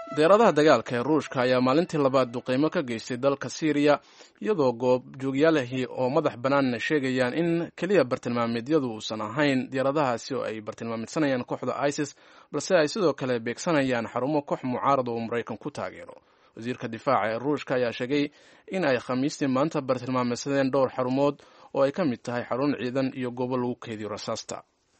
deeradaha dagaalka ee ruushka ayaa maalintii labaad duqeymo ka geystay dalka syriya iyadoo goobjoogyaalahii oo madax bannaanna sheegayaan in keliya bartilmaameedyadu uusan ahayn diyaaradahaasi oo ay bartilmaamidsanayaan kooxda isis balse ay sidoo kale beegsanayaan xarumo koox mucaarada uu maraykan ku taageero wasiirka difaaca ee ruushka ayaa sheegay in ay khamiistii maanta bartilmaameysadeen dhowr xarumood oo ay ka mid tahay xarun ciidan iyo goobo lagu keediyo rasaasta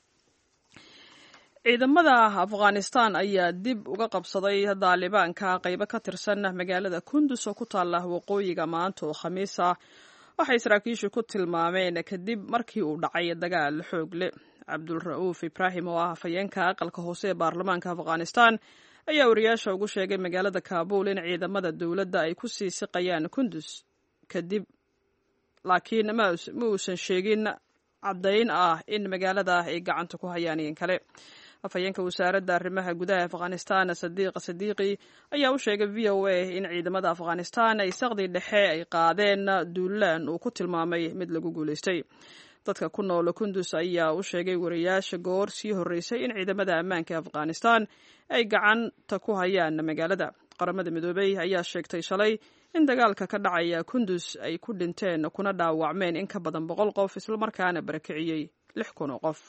ciidamada afghanistan ayaa dib uga qabsaday daalibaanka qaybo ka tirsan magaalada kundus oo ku taala waqooyiga maanta oo khamiis ah waxay saraakiishu ku tilmaameen kadib markii uu dhacay dagaal xoog leh cabdulra'uuf ibraahim oo ah afhayeenka aqalka hoose ee baarlamaanka afghanistan ayaa wariyaasha ugu sheegay magaalada kaabul in ciidamada dowladda ay ku sii siqayaan kundus kadib laakiin ma uusan sheegin caddayn ah in magaalada ay gacanta ku hayaan iin kale afhayeenka wasaaradda arrimaha gudaha afghanistan sadiiq sadiiqi ayaa u sheegay v o a in ciidamada afghanistan ay saqdi dhexe ay qaadeen duulaan uu ku tilmaamay mid lagu guulaystay dadka ku nool kundus ayaa u sheegay wariyaasha goor sii horreysay in ciidamada ammaanka afghanistan ay gacanta ku hayaan magaalada qaramada midoobey ayaa sheegtay shalay in dagaalka ka dhacaya kundus ay ku dhinteen kuna dhaawacmeen in ka badan boqol qof islamarkaana barakiciyey lix kun oo qof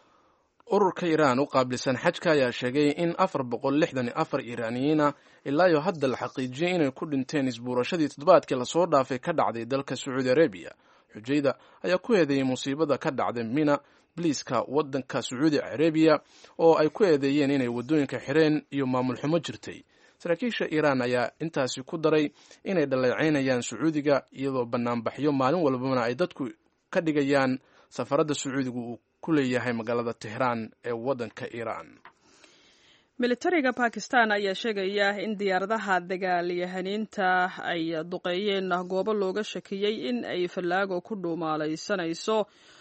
ururka iiraan u qaabilsan xajka ayaa sheegay in afar boqol lixdan iyo afar iiraaniyiina ilaayo hadda la xaqiijiyey inay ku dhinteen isbuurashadii toddobaadkii lasoo dhaafay ka dhacday dalka sacuudi arabiya xujayda ayaa ku eedeeyey musiibada ka dhacday mina biliiska waddanka sacuudi arabiya oo ay ku eedeeyeen inay waddooyinka xireen iyo maamul xumo jirtay saraakiisha iiraan ayaa intaasi ku daray inay dhaleecaynayaan sacuudiga iyadoo banaanbaxyo maalin walbana ay dadku ka dhigayaan safaradda sacuudiga uu ku leeyahay magaalada tehraan ee waddanka iiraan militariga bakistan ayaa sheegaya in diyaaradaha dagaalyahaniinta ay duqeeyeen goobo looga shakiyey in ay fallaago ku dhuumaalaysanayso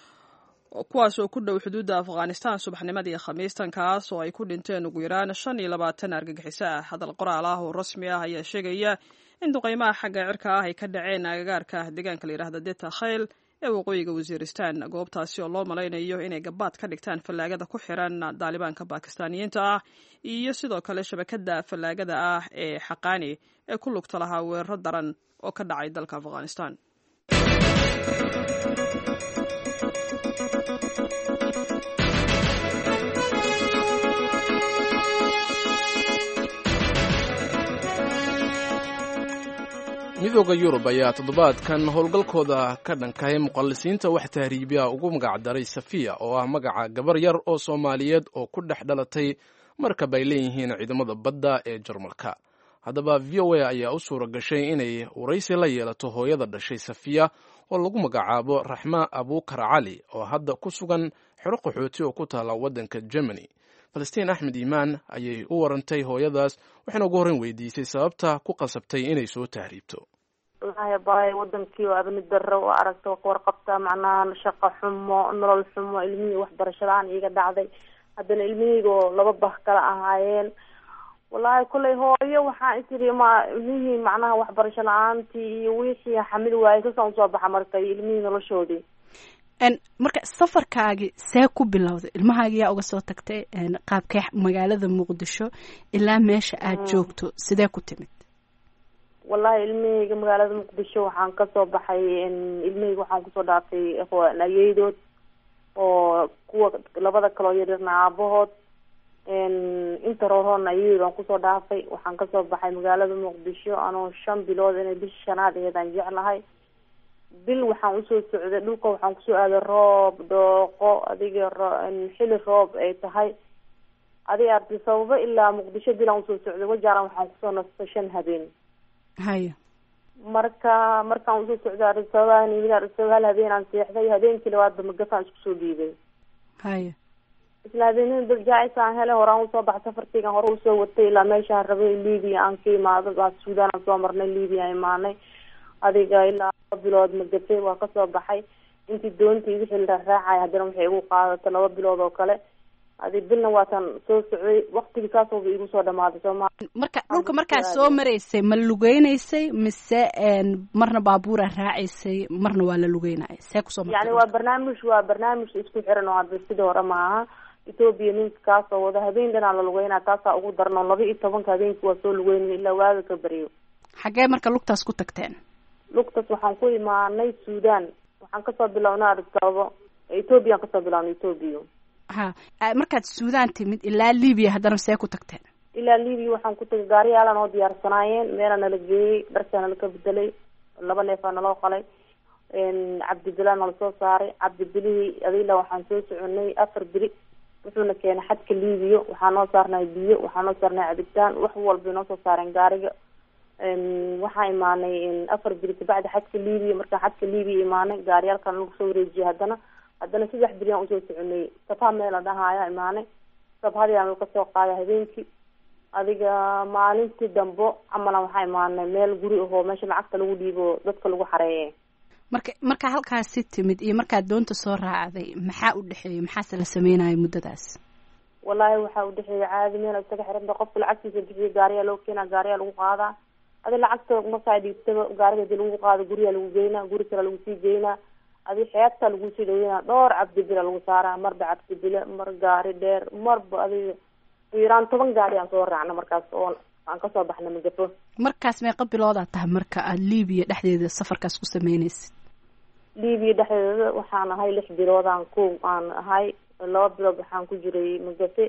kuwaas oo ku dhow xuduudda afghanistan subaxnimadii khamiistan kaas oo ay ku dhinteen ugu yaraan shan iyo labaatan argagixiso ah hadal qoraal ah oo rasmi ah ayaa sheegaya in duqeymaha xagga cirka ah ay ka dhaceen agagaarka deegaanka la yidhahda deta khayl ee waqooyiga wasiiristan goobtaasi oo loo malaynayo inay gabaad ka dhigtaan fallaagada ku xiran daalibaanka bakistaaniyiinta ah iyo sidoo kale shabakada fallaagada ah ee xaqaani ee ku lugta lahaa weeraro daran oo ka dhacay dalka afghanistan midooda yurub ayaa toddobaadkan howlgalkooda ka dhankahay muqallisiinta wax tahriibiya ugu magacdaray safiya oo ah magaca gabar yar oo soomaaliyeed oo ku dhex dhalatay markab ay leeyihiin ciidamada badda ee jarmalka haddaba v o a ayaa u suura gashay inay waraysi la yeelato hooyada dhashay safiya oo lagu magacaabo raxma abuukar cali oo hadda ku sugan xero qaxooti oo ku taala waddanka germany falastiin axmed iimaan ayay u warantay hooyadaas waxayna ugu horreyn weydiisay sababta ku qasabtay inay soo tahriibto wallaahi baay wadankii oo abni darro oo aragta waa ka warqabtaa macnaha shaqo xumo nolol xumo ilmihii waxbarasho la-aan iiga dhacday haddana ilmihiyga oo laba bah kala ahaayeen wallaahi kullay hooyo waxaa isiri ma ilmihii macnaha waxbarasho la-aantii iyo wixii xamil waayey sasaan usoo baxa marka iyo ilmihii noloshoodii marka safarkaagi see ku bilowday ilmahaagi yaa uga soo tagtay qaabkee magaalada muqdisho ilaa meesha aad joogto sidee ku timid wallahi ilmahayga magaalada muqdisho waxaan kasoo baxay ilmahayga waxaan kusoo dhaafay ayeydood oo kuwa labada kaloo yaryarna aabahood inta roorhoodna ayeydood aan kusoo dhaafay waxaan kasoo baxay magaalada muqdisho anoo shan bilood inay bisha shanaad aheedaan jeclahay bil waxaan usoo socday dhulka waxaan kusoo aaday roob dhooqo adiga xili roob ay tahay adig arti sababo ilaa muqdisho bilaan usoo socday wajaaran waxaan kusoo nastay shan habeen haya marka markaan usoo socday arisababaan yimid arisababa hal habeen aan seexday habeenkii labaadba magafaan isku soo dhiibay haya isla habeenada darjaacis aan helay horaan usoo baxay safarkeygaan hore usoo watay ilaa meeshaan rabay libia aan ka imaado suudaan aan soo marnay libia aan imaanay adiga ilaa laba bilood magafay waa kasoo baxay intii doontii wixii la raacay haddana waxay igu qaadatay laba bilood oo kale adi bilna waataan soo socday waktigii saasooba igu soo dhamaaday sooma marka dhulka markaa soo maraysay ma lugeynaysay mise marna baabuura raacaysay marna waa la lugeynaya see kusoo yani waa barnaamij waa barnaamij isku xiran oo hadda sidii hore maaha etoobiya ninka kaasoo wada habeen dhanaa la lugeynaa taasaa ugu daran oo laba iyo tobanka habeenkii waa soo lugeynay ilaa waaga ka baryo xaggee marka lugtaas ku tagteen lugtaas waxaan ku imaanay suudan waxaan kasoo bilownay adisababo ethoobiyan kasoo bilownay ethoobiya ha markaad suudan timid ilaa libiya haddana see ku tagteen ilaa libiya waxaan ku tagay gaariyaalaan oo diyaarsanaayeen meelaa nala geeyey dharkaa nala ka bedelay laba neefaa naloo qalay cabdibilaa nala soo saaray cabdibilihii adila waxaan soo soconay afar beri wuxuuna keenay xadka libiya waxaa noo saarnay biyo waxaa noo saarnay cabitaan wax walbay noo soo saareen gaariga waxaa imaanay afar beri kabacdi xadka libiya markaan xadka libiya imaanay gaariyaalkan lagu soo wareejiyay haddana haddana saddex beriyaan usoo soconay sabha meel la dhahaayaa imaanay sabhadiaan laga soo qaaday habeenkii adiga maalintii dambo camalan waxaa imaanay meel guri ahoo meesha lacagta lagu dhiibo dadka lagu xareeye marka markaa halkaasi timid iyo markaad doonta soo raacday maxaa u dhexeeyay maxaase la sameynaya muddadaas wallaahi waxaa udhexeeya caadi meel isaga xiranta qofka lacagtiisa bixiya gaariyaa loo keenaa gaariyaa lagu qaadaa adi lacagta markaa dhiibtaba gaariga hadii lagu qaado guriyaa lagu geynaa guri kale lagu sii geynaa adi xeebtaa lagu sii dhaweynaa dhowr cabdibila lagu saaraa marba cabdibile mar gaari dheer marba adiga yaraan toban gaari aan soo raacna markaas oo aan kasoo baxna magafo markaas meeqa biloodaa tahay marka aada libiya dhexdeeda safarkaas ku sameyneysid libiya dhexdeeda waxaan ahay lix biloodaan ko aan ahay laba bilood waxaan ku jiray magafe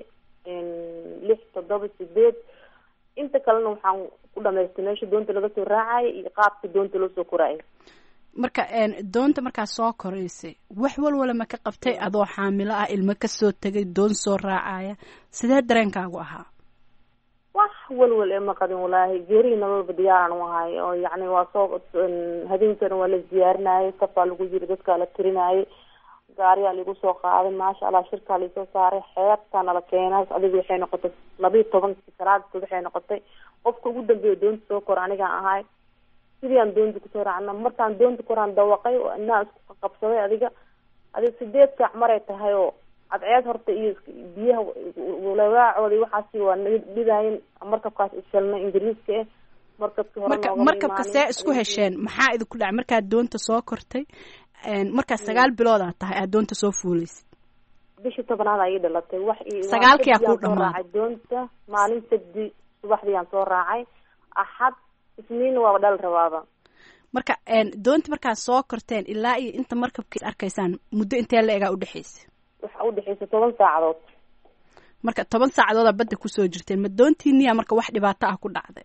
lix toddoba sideed inta kalena waxaan ku dhamaystay meesha doonta laga soo raacaya iyo qaabka doonta loo soo koraayo marka doonta markaa soo koraysay wax walwala ma ka qabtay adoo xaamilo ah ilmo kasoo tegay doon soo raacaya sidee dareenkaagu ahaa wax walwal ee ma qabin walaahi geerihii nololba diyaaran u ahay oo yacni waa soo habeenkana waa la diyaarinayay safaa lagu jiri dadkaa la tirinayay gaariyaa laigu soo qaaday maasha allah shirkaa laisoo saaray xeebtaa nala keenay adiga waxay noqotay laba iyo tobankii salaadkood waxay noqotay qofka ugu dambeeya doonta soo kora anigaan ahay sidii aan doonta kusoo raacna markaan doonta koraan dawaqay oo inaa isku qabsaday adiga adiga sideed saac maray tahay oo cadceed horta iyo biyaha lawaacoodi waxaasi waa naga dhibayen markabkaas ishelnay ingiriiska eh markabkii hore marka markabka see isku hesheen maxaa idinku dhacay markaad doonta soo kortay markaad sagaal bilood aad tahay aad doonta soo fuuleysid bishii tobnaad ayay dhalatay wax sagaalkiyaa kuu dhamaaday doonta maalin sabdi subaxdii aan soo raacay axad isniin waaba dhal rabaaba marka doonta markaad soo korteen ilaa iyo inta markabka arkaysaan muddo intee la egaa udhexeysa waxa udhexeysa toban saacadood marka toban saacadoodaa badda kusoo jirteen ma doontiiniya marka wax dhibaato ah ku dhacday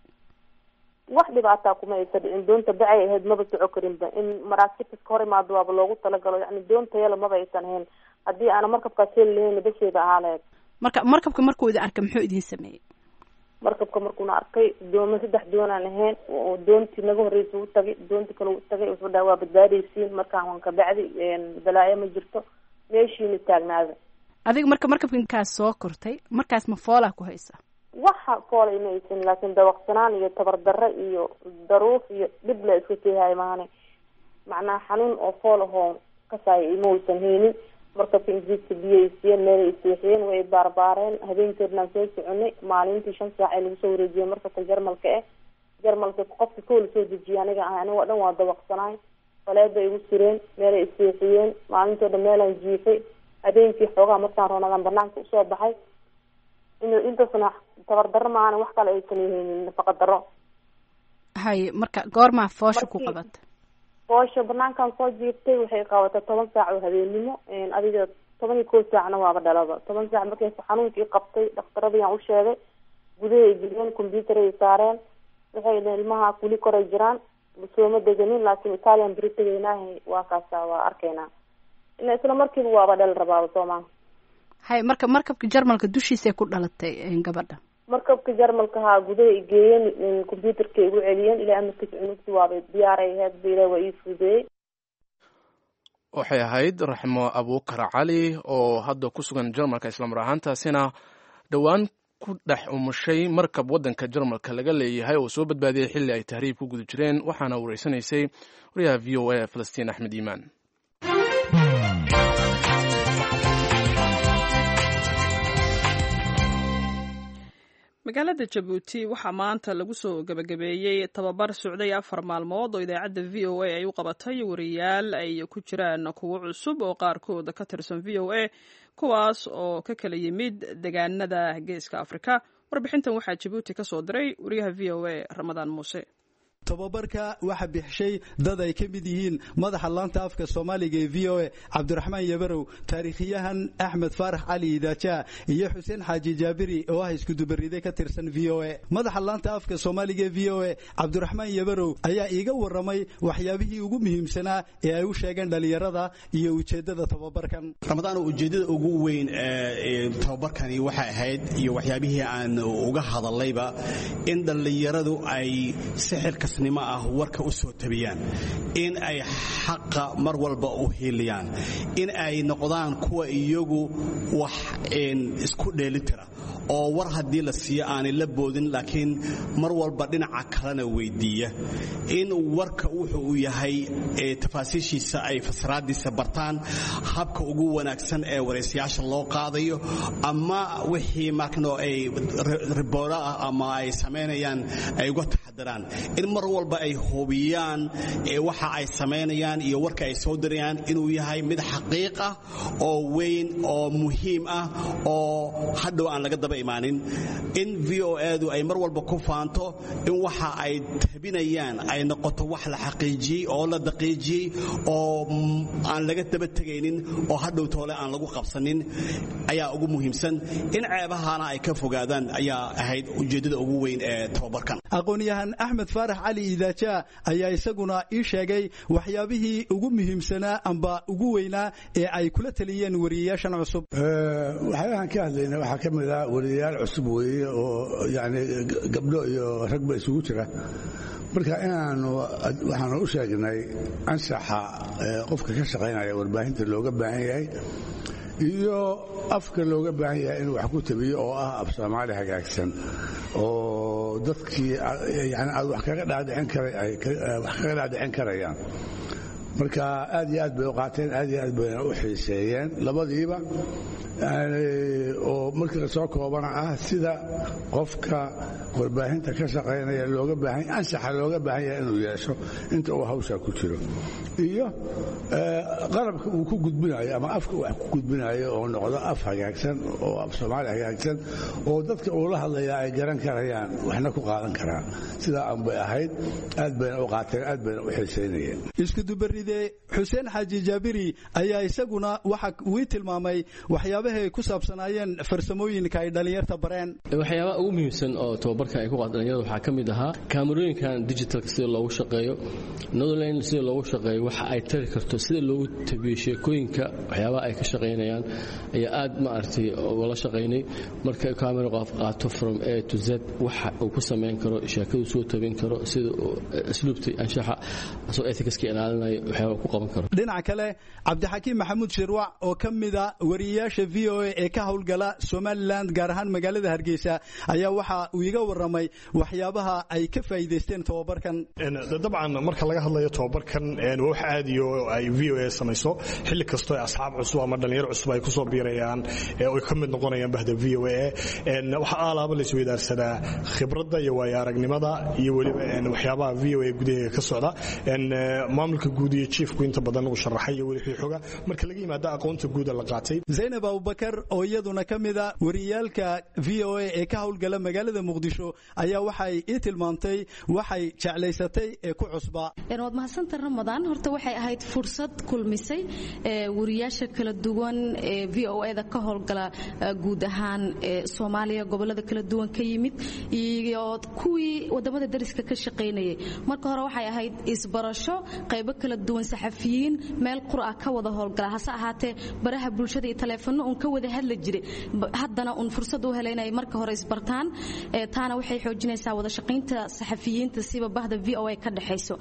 wax dhibaataa kuma aysa dhicin doonta bacay ahayd maba soco karinba in maraakiibta ka hor imaado waaba loogu talagalo yani doonta yala maba aysan ahayn haddii aana markabkaas heli lahayn basheeda ahaa lahayd marka markabka markuu idin arkay muxuu idin sameeyey markabka markuuna arkay dooma saddex doonaan ahayn oo doontii naga horreysa u tagay doontii kale u tagay wuxuu dhaha waa badbaadaysiin markaan waan ka bacdi balaayo ma jirto meeshiina taagnaada adiga marka markabkankaas soo kortay markaas ma foolaa ku haysa waxa foolay ma aysan laakiin dawaqsanaan iyo tabardarre iyo daruuf iyo dhib la iska keehayo maane macnaha xanuun oo fool ahoo kasaaya ima aysan haynin markabka ingiriiska biyo ay siiyeen meel ay seexiyeen way baarbaareen habeenkeednaan soo soconay maalintii shan saac ay lagu soo wareejiyeen markabka jarmalka eh jarmalka qofka kow lasoo dejiya aniga ahay aniga o dhan waa dawaqsanaay faleed bay igu sireen meel ay seexiyeen maalintoo dhan meelaan jiifay habeenkii xoogaha markaan roonadaan banaanka usoo baxay intaasna tabardarro maana wax kale aysan haynin nafaqa darro haye marka goormaa foosha ku qabata foosha banaankan soo jiirtay waxay qabatay toban saac oo habeennimo adiga toban iyo kow saacna waaba dhalaba toban saac markay xanuunkii qabtay dhakhtaradiyaan u sheegay gudahay geliyeen combyuteray saareen waxay dhaheen ilmaha kuli koray jiraan sooma deganin laakiin italian beri tegaynaaha waa kaasa waa arkaynaa ina isla markiiba waaba dhal rabaaba soomaa hay marka markabka jarmalka dushiisay ku dhalatay gabadha markabka jarmalka haa gudaha i geeyeen combyuterka igu celiyeen ilaa amarkiisa cunugti waaba diyaaray ahayd ba ilaah waa ii fudeeyey waxay ahayd raxmo abuukar cali oo hadda ku sugan jarmalka islamar ahaantaasina dhowaan ku dhex umushay markab waddanka jarmalka laga leeyahay oo soo badbaadiyey xilli ay tahriib ku guda jireen waxaana wareysanaysay wariyaha v o a falastiin axmed iimaan magaalada jabuuti waxaa maanta lagu soo gebagabeeyey tababar socday afar maalmood oo idaacadda v o a ay u qabatay wariyaal ay ku jiraan kuwo cusub oo qaarkooda ka tirsan v o a kuwaas oo ka kala yimid degaanada geeska afrika warbixintan waxaa jabuuti ka soo diray wariyaha v o a ramadaan muuse tobabarka waxa bixishay dad ay ka mid yihiin madaxa laanta afka soomaaliga ee v o a cabdiraxmaan yabarow taariikhyahan axmed faarax cali idaaja iyo xuseen xaaji jaabiri oo ah iskudubaride ka tirsan v o a madaxa laanta afka soomaaliga ee v o a cabdiraxmaan yabarow ayaa iiga waramay waxyaabihii ugu muhiimsanaa ee ay u sheegeen dhallinyarada iyo ujeeddada tobabarkan ramadaano ujeeddada ugu weyn ee tobabarkani waxay ahayd iyo waxyaabihii aan uga hadallayba in dhallinyaradu ay sixirka nimo ah warka u soo tabiyaan in ay xaqa mar walba u hiiliyaan in ay noqdaan kuwa iyagu wax isku dheelitira oo war haddii la siiyo aanay la boodin laakiin mar walba dhinaca kalena weydiiya in warka wuxuu uu yahay tafaasiishiisa ay fasraadiisa bartaan habka ugu wanaagsan ee waraysayaasha loo qaadayo ama wixii markano ay riboora ah ama ay samaynayaan ay uga taxadiraan in mar walba ay hubiyaan waxa ay samaynayaan iyo warka ay soo dirayaan inuu yahay mid xaqiiq ah oo weyn oo muhiim ah oo hadhow aan laga daba imaanin in v o edu ay mar walba ku faanto in waxa ay tabinayaan ay noqoto wax la xaqiijiyey oo la daqiijiyey oo aan laga daba tegaynin oo hadhow toole aan lagu qabsanin ayaa ugu muhiimsan in ceebahana ay ka fogaadaan ayaa ahayd ujeeddada ugu weyn ee tababarkan aqoon-yahan axmed faarax cali idaaja ayaa isaguna ii sheegay waxyaabihii ugu muhiimsanaa amba ugu weynaa ee ay kula taliyeen wariyayaashan cusub waxyaabahan ka hadlayna waxaa ka mid ah wariyayaal cusub weeye oo yani gabdho iyo ragba isugu jira marka inaanu waxaanu u sheegnay ansaxa qofka ka shaqaynaya warbaahinta looga baahan yahay iyo afka looga baahan yahay inuu wax ku tabiyo oo ah af soomaali hagaagsan oo dadkii yani aad wax kaga dhaadhicin karayaan marka aad iyo aad bay u qaateen aad iyo aad bayna u xiiseeyeen labadiiba oo markii lasoo koobana ah sida qofka warbaahinta ka shaqaynaya looga baahan ansaxa looga baahan yahay inuu yeesho inta uu hawshaa ku jiro iyo qalabka uu ku gudbinayo ama afka wax ku gudbinayo oo noqdo af hagaagsan oo af soomaali hagaagsan oo dadka uu la hadlaya ay garan karayaan waxna ku qaadan karaan sidaa aan bay ahayd aad bayna u qaateen aad bayna u xiisaynayeen iskudubaride xuseen xaaji jaabiri ayaa isaguna waxa wii tilmaamay waxyaabaha ay ku saabsanaayeen farsamooyinka ay dhallinyarta bareen waxyaabaha ugu muhiimsan oo tababarka ay ku qaata dhalinyarada waxaa ka mid ahaa kaamarooyinkan digitalka sida loogu shaqeeyo netherland sida loogu shaqeeyo waxa ay tari karto sida loogu tabiyo sheekooyinka waxyaabaha ay ka shaqaynayaan ayaa aad maaragtay ula shaqaynay marka kaamera qof qaato from a to z waxa uu ku samayn karo sheekadu soo tabin karo sida asluubta anshaxa asoo ethicska ilaalinayo waxyaaba ku qaban karo dhinaca kale cabdixakiim maxamuud shirwac oo ka mida wariyayaasha v o a ee ka howlgala somalilan gaar ahaan magaalada hargeysa ayaa waxa uu iga waramay waxyaabaha ay ka faa'iidaysteen tobabarkan dabcan marka laga hadlayo tobabarkan waa wax aadiyo ay v o a samayso xilli kastoo asxaab cusub ama dhalinyaro cusub ay kusoo biirayaan oy ka mid noqonayaan bahda v o a waxaa aalaaba la isweydaarsadaa khibradda iyo waayo aragnimada iyo weliba waxyaabaha v o a gudaheega ka socda maamulka guud iyo jiefku inta badan uu sharaxay iyo weli xooga marka laga yimaado aqoonta guuda la qaatay zaynab abubakar oo iyaduna ka mida wariyaalka v o a ee ka howlgala magaalada muqdisho ayaa waxay ii tilmaamtay waxay jeclaysatay ee ku cusbaa waad mahadsanta ramadaan horta waxay ahayd fursad kulmisay wariyaasha kala duwan ee v o eda ka howlgala guud ahaan soomaaliya gobolada kala duwan ka yimid iyo kuwii wadamada dariska ka shaqaynayay marka hore waxay ahayd isbarasho qaybo kala duwan saxafiyiin meel qura ka wada howlgala hase ahaatee baraha bulshada iyo taleefano uun ka wada hadli jiray haddana uun fursad u helay inay marka hore isbartaan taana waxay xoojinaysaa wada shaqaynta saxafiyiinta siba bahda v o a ka dhexayso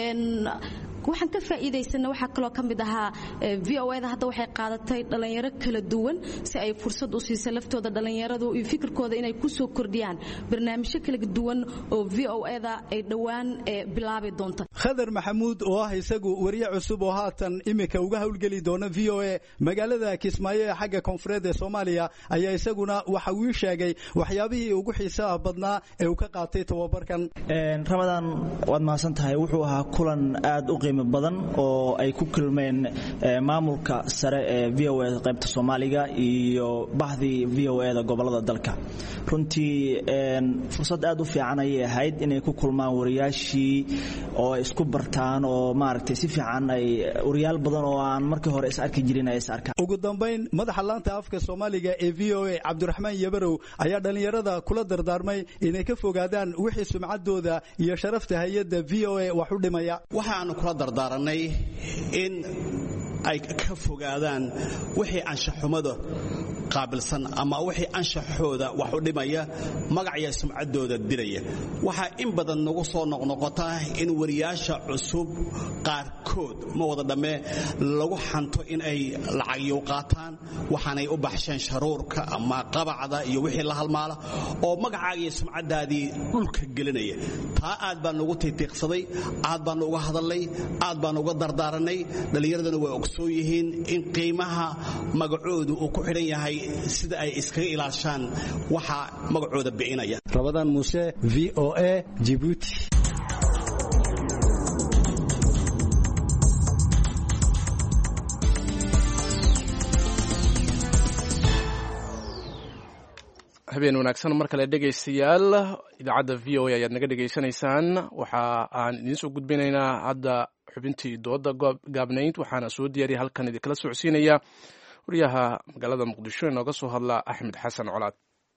waxaan ka faa'iidaysana waxaa kaloo ka mid ahaa v o eda hadda waxay qaadatay dhallinyaro kala duwan si ay fursad u siisa laftooda dhallinyaradu iyo fikirkooda inay ku soo kordhiyaan barnaamijyo kala duwan oo v o eda ay dhowaan bilaabi doonta khadar maxamuud oo ah isagu wariye cusub oo haatan imika uga howlgeli doona v o a magaalada kismaayo ee xagga koonfureed ee soomaaliya ayaa isaguna waxa uu sheegay waxyaabihii ugu xiisaha badnaa ee uu ka qaatay tababarkan ramadaan waad mahadsan tahay wuxuu ahaa kulan aad u qiimo qiimo badan oo ay ku kulmeen maamulka sare ee v o eda qaybta soomaaliga iyo bahdii v o eda gobolada dalka runtii fursad aad u fiican ayay ahayd inay ku kulmaan wariyaashii oo ay isku bartaan oo maaragtay si fiican ay wariyaal badan oo aan markii hore is arki jirin ay is arkaan ugu dambayn madaxa laanta afka soomaaliga ee v o a cabdiraxmaan yabarow ayaa dhallinyarada kula dardaarmay inay ka fogaadaan wixii sumcaddooda iyo sharafta hay-adda v o a wax u dhimaya waxaanu kula dardaaranay in ay ka fogaadaan wixii anshaxumada qaabilsan ama wixii anshaxooda wax u dhimaya magacya sumcaddooda dilaya waxaa in badan nagu soo noqnoqota in wariyaasha cusub qaarkood ma wada dhammee lagu xanto in ay lacagyow qaataan waxaanay u baxsheen sharuurka ama qabacda iyo wixii la halmaala oo magacaagiiyo sumcaddaadii dhulka gelinaya taa aad baan nugu tiitiiqsaday aad baanu uga hadalnay aad baanu uga dardaaranay dhallinyaradana way ogsoon yihiin in qiimaha magacoodu uu ku xidhan yahay sida ay iskaga ilaashaan waxa magacooda bicinaya rabadaan muuse v o a jibuuti habeen wanaagsan mar kale dhegaystayaal idaacadda v o a ayaad naga dhegaysanaysaan waxa aan idiin soo gudbinaynaa hadda xubintii dooda gaabnayd waxaana soo diyaariya halkan idinkala socodsiinaya wariyaha magaalada muqdisho inooga soo hadla axmed xasan colaad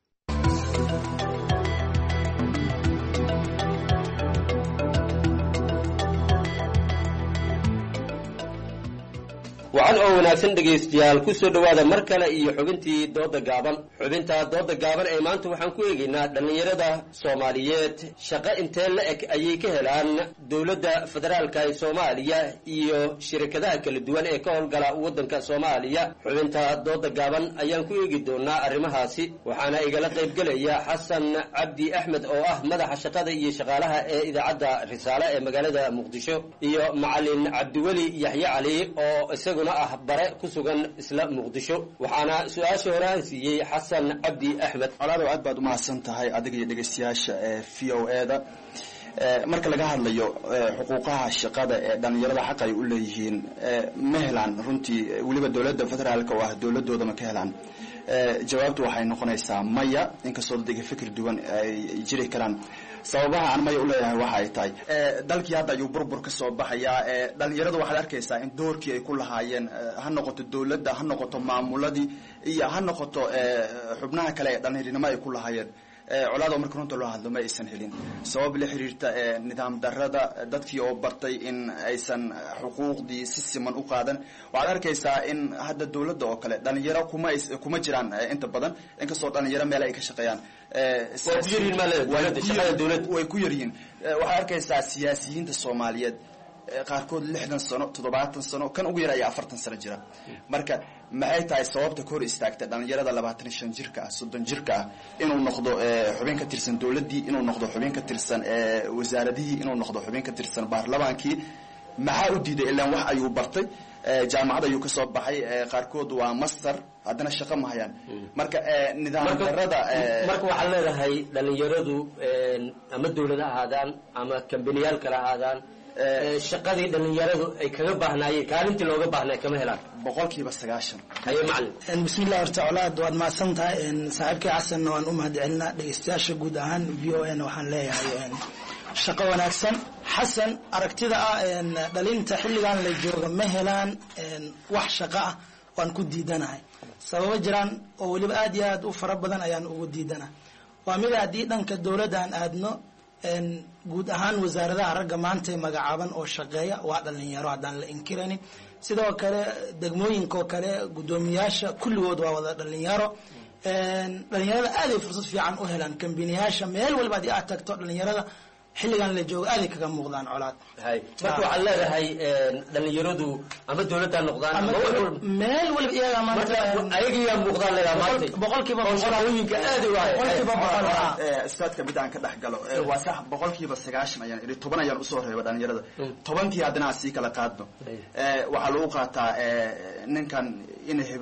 wacan oo wanaagsan dhegaystayaal ku soo dhowaada mar kale iyo xubintii dooda gaaban xubinta dooda gaaban ee maanta waxaan ku eegaynaa dhallinyarada soomaaliyeed shaqo intee la eg ayay ka helaan dowladda federaalka ee soomaaliya iyo shirkadaha kala duwan ee ka howlgala waddanka soomaaliya xubinta dooda gaaban ayaan ku eegi doonaa arrimahaasi waxaana igala qaybgelaya xasan cabdi axmed oo ah madaxa shaqada iyo shaqaalaha ee idaacadda risaale ee magaalada muqdisho iyo macalin cabdiweli yaxye cali oo isagu ah bare ku sugan isla muqdisho waxaana su-aasha horeaan siiyey xasan cabdi axmed colaado aad baad umahadsan tahay adiga iyo dhegaystayaasha ee v o e da marka laga hadlayo xuquuqaha shaqada ee dhallinyarada xaq ay u leeyihiin ma helaan runtii weliba dowladda federaalka oo ah dowladooda ma ka helaan jawaabtu waxay noqonaysaa maya inkastoo dadga fikir duwan ay jiri karaan sababaha aan maya uleeyahay waxa ay tahay dalkii hadda ayuu burbur ka soo baxayaa dhalinyarada waxaad arkaysaa in doorkii ay ku lahaayeen ha noqoto dowladda ha noqoto maamuladii iyo ha noqoto xubnaha kale ee dhalinyarinimo ay ku lahaayeen colaado marka runta loo hadlo ma aysan helin sabab la xiriirta nidaam darada dadkii oo bartay in aysan xuquuqdii si siman u qaadan waxaad arkaysaa in hadda dowladda oo kale dhalinyaro kuma kuma jiraan inta badan inkastoo dhalinyaro meel ay ka shaqeeyaan way ku yaryihiin waxaad arkaysaa siyaasiyiinta soomaaliyeed qaarkood lixdan sano toddobaatan sano kan ugu yar ayaa afartan sano jira marka maxay tahay sababta ka hor istaagta dhalinyarada labaatan shan jirka ah soddon jirka ah inuu noqdo xubin ka tirsan dowladdii inuu noqdo xubin ka tirsan wasaaradihii inuu noqdo xubin ka tirsan baarlamaankii maxaa u diiday ilaan wax ayuu bartay jaamacad ayuu kasoo baxay qaarkood waa master haddana shaqo ma hayaan marka nidaam darada marka waxaad leedahay dhalinyaradu ama dowlad ha ahaadaan ama kambaniyaal kale ahaadaan shaqadii dhalinyaradu ay kaga baahnaayeen kaalintii looga baahnay kama helaan boqolkiiba sagaashan haye macalin bismillah horta colaad waad mahadsan tahay saaxiibkii xasanna waan u mahad celinaa dhegeystayaasha guud ahaan v o n waxaan leeyahay shaqo wanaagsan xasan aragtida ah dhalinta xilligan la jooga ma helaan wax shaqo ah waan ku diidanahay sababo jiraan oo weliba aad iyo aad u fara badan ayaan ugu diidanahay waa mid haddii dhanka dowladda aan aadno guud ahaan wasaaradaha ragga maanta magacaaban oo shaqeeya waa dhalinyaro haddaan la inkiraynin sidoo kale degmooyinkaoo kale guddoomiyaasha kulligood waa wada dhalinyaro dhalinyarada aaday fursad fiican u helaan kambiniyaasha meel waliba haddii aad tagto dhalinyarada xilligan la joogo aaday kaga muuqdaan colaad marka waxaad leedahay dhalinyaradu ama dowladda noqdaan ama meel waliba iyaga maanta ayagiyaa muuqdaan leedaha maanta boqolkiiba shaqooyinka aad u boqolkiiba boqol ustaadka mid aan ka dhex galo waa sax boqolkiiba sagaashan ayaan idhi toban ayaan usoo reeba dhalinyarada tobankii haddana aan sii kala qaadno waxaa lagu qaataa ninkan ina hebel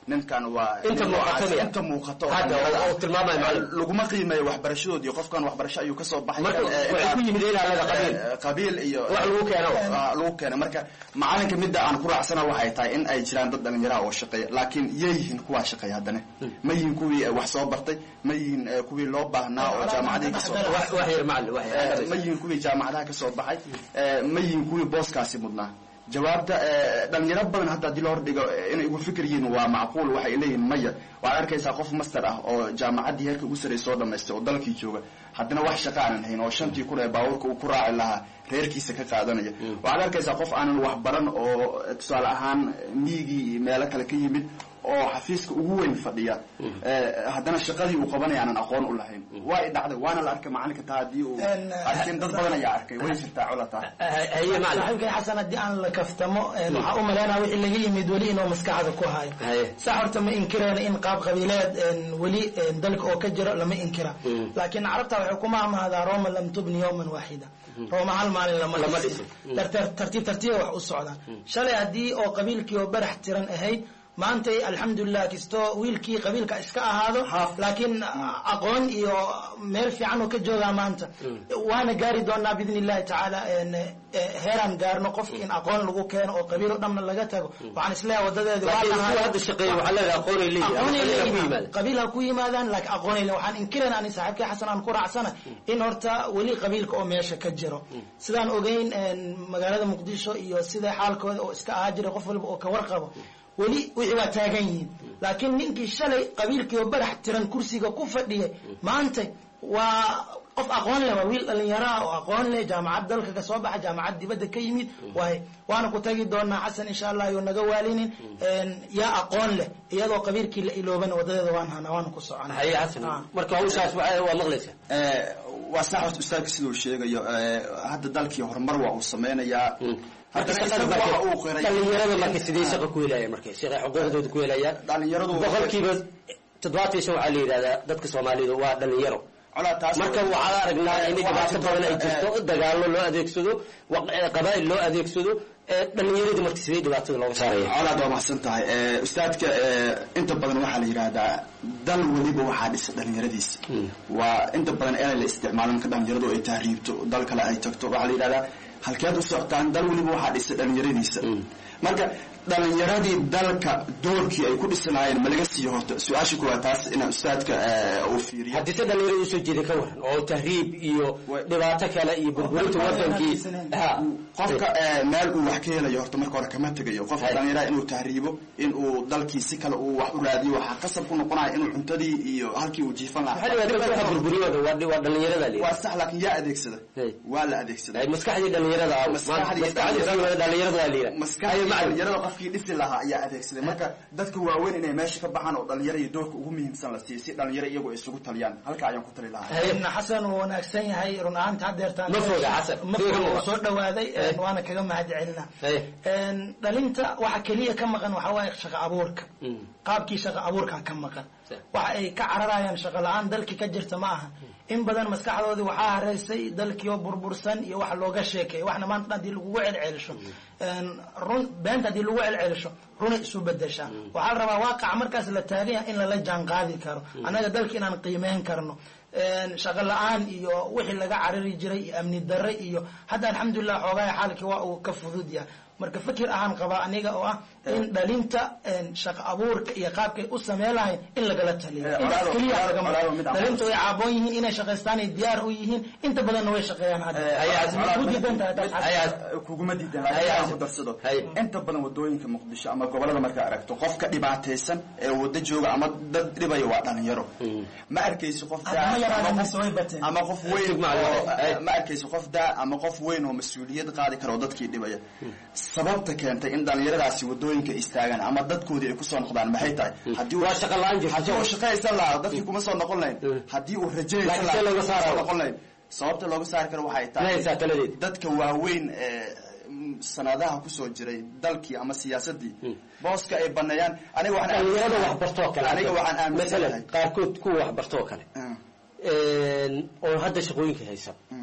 ninkan waa Inta nin muuqato noocaas- miya? inta muuqato oo Hadda, dhalinyarada oo ah. tilmaamaya macallin. Eh, laguma qiimeeyo waxbarashadoodii qofkan waxbarasho ayuu kasoo baxay Marka kan, eh, waxay intaan- ku yimid ilaa laga qabiil. eh, qabiil iyo Wax lagu keeno. Ah, lagu keeno marka macalinka midda aan ku raacsana waxay tahay in ay jiraan dad dhalinyaraha oo shaqeeya laakiin yay yihiin kuwaa shaqeeya haddana ma yihiin kuwii eh, wax soo bartay ma yihiin eh, kuwii loo baahnaa oo jaamacadihii kasoo Wax- wax yar macallin, wax yar. Eh, ma yihiin kuwii jaamacadaha kasoo baxay eh, ma yihiin kuwii booskaasi mudnaa jawaabta eh, dhalinyaro badan hadda haddii loo hordhigo eh, inay ugu fikir yihiin waa macquul waxay leeyihiin maya waxaad arkaysaa qof master ah oo jaamacaddii heerka ugu sarreysay soo dhamaystay oo dalkii jooga haddana wax shaqa aanan hayn oo shantii kun ee baabuurka uu ku raaci lahaa reerkiisa ka qaadanaya waxaad arkaysaa qof aanan wax baran oo eh, tusaale ahaan miigii iyo meelo kale ka yimid oo xafiiska ugu weyn fadhiya eh, haddana shaqadii uu qabanaya aanan aqoon u lahayn waa i dhacday waana la arkay macalinka taa haddii uu arkin dad badan ayaa arkay way jirtaa colata saaxiibkay xasan haddii aan la kaftamo een, waxaa u malaynaya wixii laga yimid weli inuu maskaxda ku hayo sax horta ma inkirayna in qaab qabiileed een, weli een, dalka oo ka jiro lama inkira laakiin carabta waxay ku maamahdaa roma lam tubni yowman waaxida roma hal maalin lama Lama dhisin dhisin. Tar- tartiib tartiiba wax u socdaan shalay haddii oo qabiilkii oo barax tiran ahayd maantay alxamdulilah kastoo wiilkii qabiilka iska ahaado laakiin aqoon iyo meel fiican oo ka joogaa maanta waana gaari doonaa biidn illahi tacaala een, eh, heeraan gaarno qofki in aqoon lagu keeno oo qabiil oo dhanna laga tago waxaan isleeyahay wadadeedi waa Laakiin lahayd. kuwa hadda shaqeeya waxaa leedahay aqoonay leeyihiin, ama Aqoonay qabiil ha ku leeyihiin. yimaadaan. qabiil ha ku yimaadaan laakiin aqoonay leeyihiin. waxaan inkirayna ani saaxiibkay xasan aan ku raacsana in horta weli qabiilka oo meesha ka jiro sidaan ogeyn een, magaalada muqdisho iyo sida xaalkooda oo iska ahaa jira qof walba oo ka warqabo weli wixii waa taagan yihiin laakiin ninkii shalay qabiilkii oo barax tiran kursiga ku fadhiyay maanta waa qof aqoon leh waa wiil dhalinyaro ah oo aqoon leh jaamacad dalka ka soo baxa jaamacad dibadda ka yimid waay waana ku tagi doonaa xasan insha allah iyo naga waalinin een, yaa aqoon leh iyadoo qabiilkii la iloobana wadadeeda waan hanaa waana ku soconaa haye xasan marka hawshaas waa waa maqlaysaa Eh, waa sax horta ustaadka siduu sheegayo eh, hadda dalkii horumar waa uu sameynayaa haddana isagu waxa uu qiray dhalinyarada marka sidee shaqa ku helayaan marka shaqay xuquuqdooda ku helayaan dhalinyaradu boqolkiiba toddobaatan iyo shan waxaa la yidhahdaa dadka soomaalida waa dhalinyaro marka waxaa aragnaa in dhibaato badan ay jirto dagaallo loo adeegsado wa- eh, qabaa'il loo adeegsado eh, dhalinyaradii marka sidee dhibaatada looga saaraya colaad waa mahadsan tahay Eh, ustaadka eh, inta badan waxaa la yidhaahdaa dal weliba waxaa dhisa dhalinyaradiisa waa inta badan inay la isticmaalo marka dhalinyaradu ay tahriibto dal kale ay tagto waxaa la yidhahdaa halkeed u socotaan dal weliba waxaa dhisa dhalinyaradiisa marka dhalinyaradii dalka doorkii ay ku dhisanaayeen ma laga siiyo horta su-aasha kuwaa taas inaa ustaadka eh, uu fiiriyo haddii se dhalinyarada usoo jeeda ka waran oo tahriib iyo dhibaato kale iyo burburinta wadankii ha qofka eh, meel uu wax ka helayo horta marka hore kama tegayo qofka dhalinyarada inuu tahriibo inuu dalkii si kale uu wax u raadiyo waxaa qasab ku noqonaya inuu cuntadii iyo halkii uu jiifan Maxaa la yidhahdaa dadka waxa burburiyooda waa waa dhalinyarada la waa sax laakiin yaa adeegsada waa la adeegsada maskaxdii dhalinyarada ah maskaxdii dhalinyarada waa la yidhaha maskaxdii dhalinyarada qofkii dhisi lahaa ayaa adeegsaday marka dadka waaweyn inay meesha ka baxaan oo dhalinyaro iyo doorka ugu muhiimsan la siiyo si dhalinyaro iyagu ay isugu taliyaan halka ayaan ku tali lahaa Een, xasan wuu wanaagsan yahay run ahaanta haddeertaan Ma foga, Xasan. ma Fiiro foga ma wuu soo dhawaaday een, Eh. waana kaga mahad celinaa Een, dhalinta waxa keliya ka maqan waxa waaye shaqo abuurka qaabkii shaqo abuurka ka maqan waxa ay ka cararayaan shaqo la-aan dalkii ka jirta ma aha in badan maskaxdoodii waxaa hareysay dalkii oo burbursan iyo wax looga sheekeeyo waxna maanta haddii lagugu celcelisho Een, run beenta haddii lagu celcelisho runay isu bedeshaa waxaa la rabaa waaqaca markaas la taagan yahay in lala jaan qaadi karo annaga dalka inaan qiimeyn karno Een, shaqo la-aan iyo wixii laga carari jiray iyo amni darre iyo hadda alxamdulilah xoogaha xaalkii waa uu ka fudud yahay marka fikir ahaan qabaa aniga oo ah in dhalinta een, shaqo abuurka iyo qaabkay u sameen lahayn in lagala taliyo Eh, intaas walaalo- keliya walaalo- lagama walaalo mid aan- dhalinta way caaboon yihiin inay shaqaystaan ay diyaar u yihiin inta badanna way shaqeeyaan hadda ku diidan tahay taas xasan. kuguma diidan laakiin aan ku darsado inta badan wadooyinka muqdisho ama gobolada markaa aragto qofka dhibaataysan ee wada jooga ama dad dhibaya waa dhalinyaro ma arkaysi qof daa Hadda ma yaraadeen ama mise way bateen. qof- ama qof weyn Sug macallin. oo ma arkaysi qof daa ama qof weyn oo mas-uuliyad qaadi kara oo dadkii dhibaya sababta keentay in dhalinyaradaasi wadooyinka istaagaan ama dadkoodii ay kusoo noqdaan maxay tahay haddii uu- Waa shaqo la'aan jirta. haddii uu shaqaysan lahaa dadkii kuma soo noqon lahayn haddii uu rajaysan Laakiin lahaa see looga kuma saarayo? soo noqon lahayn sababta looga saari karo waxay tahay Inay saakaladeed. dadka waaweyn ee mm, sanadaha kusoo jiray dalkii ama siyaasadii booska ay baneeyaan aniga waxaan dhalinyarada wax bartoo kale aniga waxaan aaminsanahay masalan qaarkood kuwa wax bartoo kale Een, oo hadda shaqooyinka haysa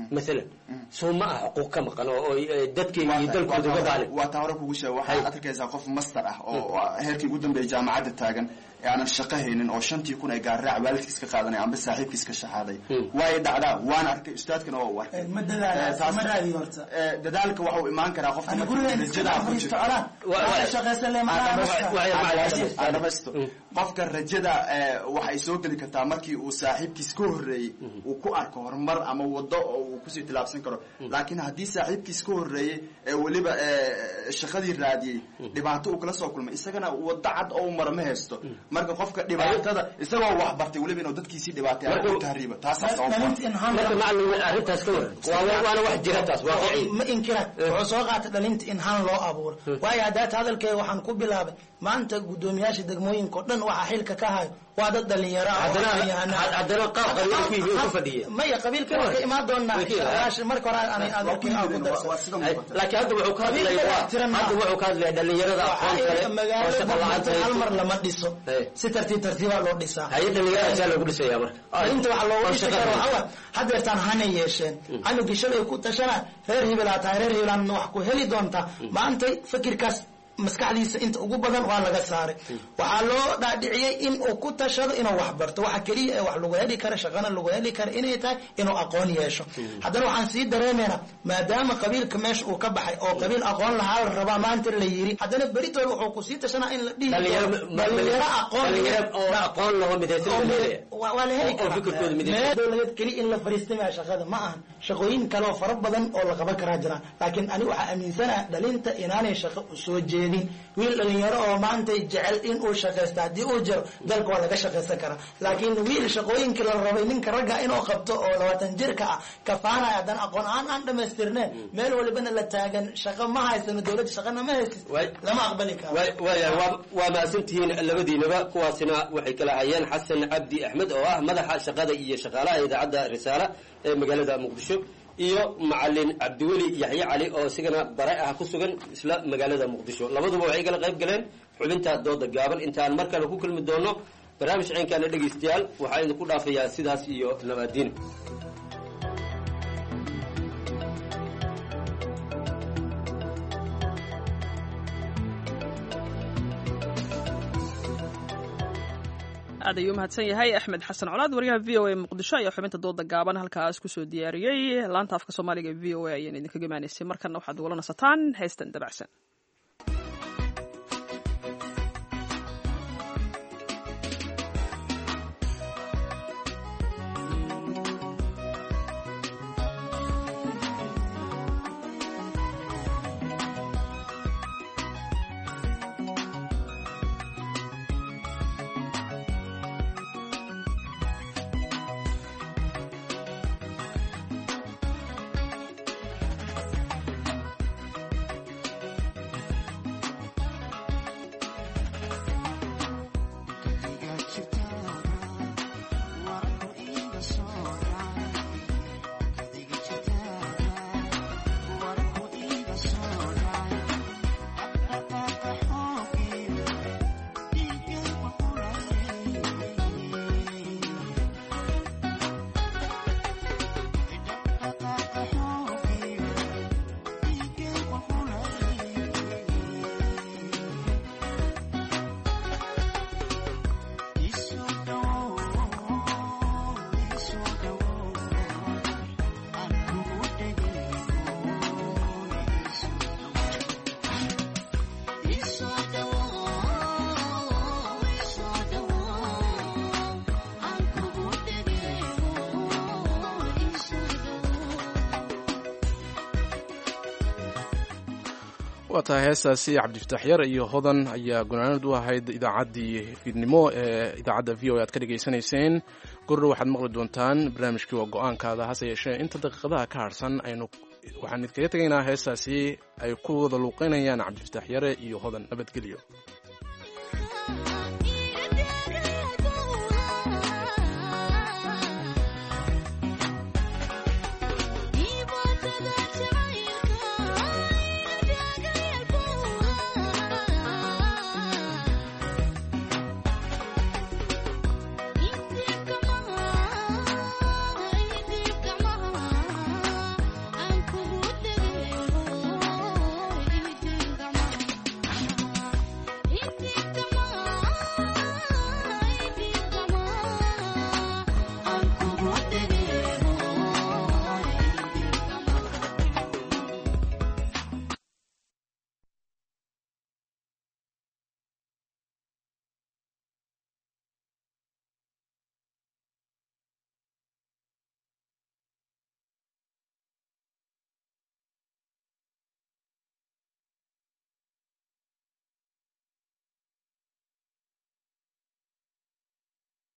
maalan soo ma ah xuquuq ka maqan oo oo, eh, dadkeyga iyo dalkooda uga baalin waa taa hore kugu sheega waxaad arkaysaa qof master ah oo oo heerkii ugu dambeeyay jaamacadda taagan ee aanan shaqo haynin oo shantii kun ay gaarraac waalidkiis ka qaadanay amba saaxiibkiis ka shaxaaday waay dhacdaa waan arkay ustaadkana waa u arkay ma dadaala Eh, taas- ma raadi horta eh, dadaalka waxa uu imaan karaa qofka Ana markii guriga iska rajadaa ku fadhiisto jirto. colaan. Wa- wa- Waa shaqaysan leh, maxaa Aan nasta? dhamaysto. Waa- Aan waa- dhamaysto. Aan dhamaysto. qofka rajada eh, waxay soo geli kartaa markii uu saaxiibkiis ka horreeyey uu ku arko horumar ama wado oo uu kusii tilaabsan karo laakiin haddii saaxiibkiis ka horreeyey ee weliba eh, shaqadii raadiyey dhibaato uu kala soo kulmay isagana wado cad oo uu maro ma haysto marka qofka dhibaatada isagoo wax bartay weliba inuu dadkiisii dhibaatay ama ku tahriibo taasaa sabab marka macalin arrintaas ka waran waa waana wax jira taas waaqici ma inkira wuxuu soo qaatay dhalinta in han loo abuuro waayo haddaata hadalkeega waxaan ku bilaabay maanta guddoomiyaasha degmooyinka oo dhan waxaa xilka ka hayo waa dad dhalinyaro ah oo Haddana- aqoon-yahano ah. haddana qaab qabiil ku yihiin ku fadhiya. maya qabiilka waa ka imaan doonaa Way ka imaan. Walaasha marka hore aan adeerkay aan ku darsan laakiin hadda wuxuu ka hadlaya Qabiilka waa- ixtiraam hadda wuxuu ka hadlaya dhalinyarada aqoon kale oo magaalada shaqo la'aanta Muqdisho hal haysto. mar lama dhiso si tartiib tartiibaa loo dhisaa haye dhalinyaradasaa lagu dhisaya marka inta waxa loogu oo dhisi shaqo karo haysto. waxaa waay hadeertaan hanay yeesheen canugii shalay ku tashana reer hibilaa tahay reer hibilaan wax ku heli doontaa maantay fikirkaas maskaxdiisa inta ugu badan waa laga saaray waxaa loo dhaadhiciyey in uu ku tashado inuu wax barto waxa keliya ee wax lagu heli kara shaqana lagu heli kara inay tahay inuu aqoon yeesho haddana waxaan sii dareemaynaa maadaama qabiilka meesha uu ka baxay oo qabiil aqoon lahaa la rabaa maanta la yiri haddana beritood wuxuu kusii tashanaa in la dhihi Dhalinyaro- doono dhalinyaro aqoon dhalinyaro oo aqoon laho midaysan oo la mid- leeyahay. waa waa la heli Oo- oo karaa fikirkooda midaysan. meel dowladeed keliya in la fariistamaya shaqada ma ahan shaqooyin kale oo fara badan oo la qaban karaa jiraan laakiin ani waxaa aaminsanaha dhalinta inaanay shaqo u soo jeedin wiil dhalinyaro oo maanta jecel in uu shaqaysto haddii uu jiro dalka waa laga shaqaysan karaa laakiin wiil shaqooyinkii la rabay ninka ragga inuu qabto oo labaatan jirka ah kafaanaya haddana aqoon aan aan dhamaystirneen meel walibana la taagan shaqo ma haysano dowladda shaqana ma haysid lama aqbali karo Waay- waayahay waa waa mahadsantihiin labadiinaba kuwaasina waxay kala hayeen xasan cabdi axmed oo ah madaxa shaqada iyo shaqaalaha idaacadda risaale ee magaalada muqdisho iyo macalin cabdiweli yaxye cali oo isigana bare ah ku sugan isla magaalada muqdisho labaduba waxay kala qayb galeen xubinta dooda gaaban intaan mar kale ku kulmi doono barnaamij ceenkaana dhegaystayaal waxaa idinku dhaafayaa sidaas iyo nabaadiin aad ayuu umahadsan yahay axmed xasan colaad waryaha v o a muqdisho ayaa xubinta dooda gaaban halkaas kusoo diyaariyey laanta afka soomaaliga e v o a ayaan idinkaga imaanaysay markana waxaad ugala nasataan heystan dabacsan waa tahay heestaasi cabdifataax yar iyo hodan ayaa gunaanad u ahayd idaacaddii fiidnimo ee idaacadda v o e aad ka dhegaysanayseen gordho waxaad maqli doontaan barnaamijkii waa go-aankaada hase yeeshee inta daqiiqadaha ka harsan aynu waxaan idinkaga tegaynaa heestaasi ay ku wada luuqeynayaan cabdifataax yare iyo hodan nabadgelyo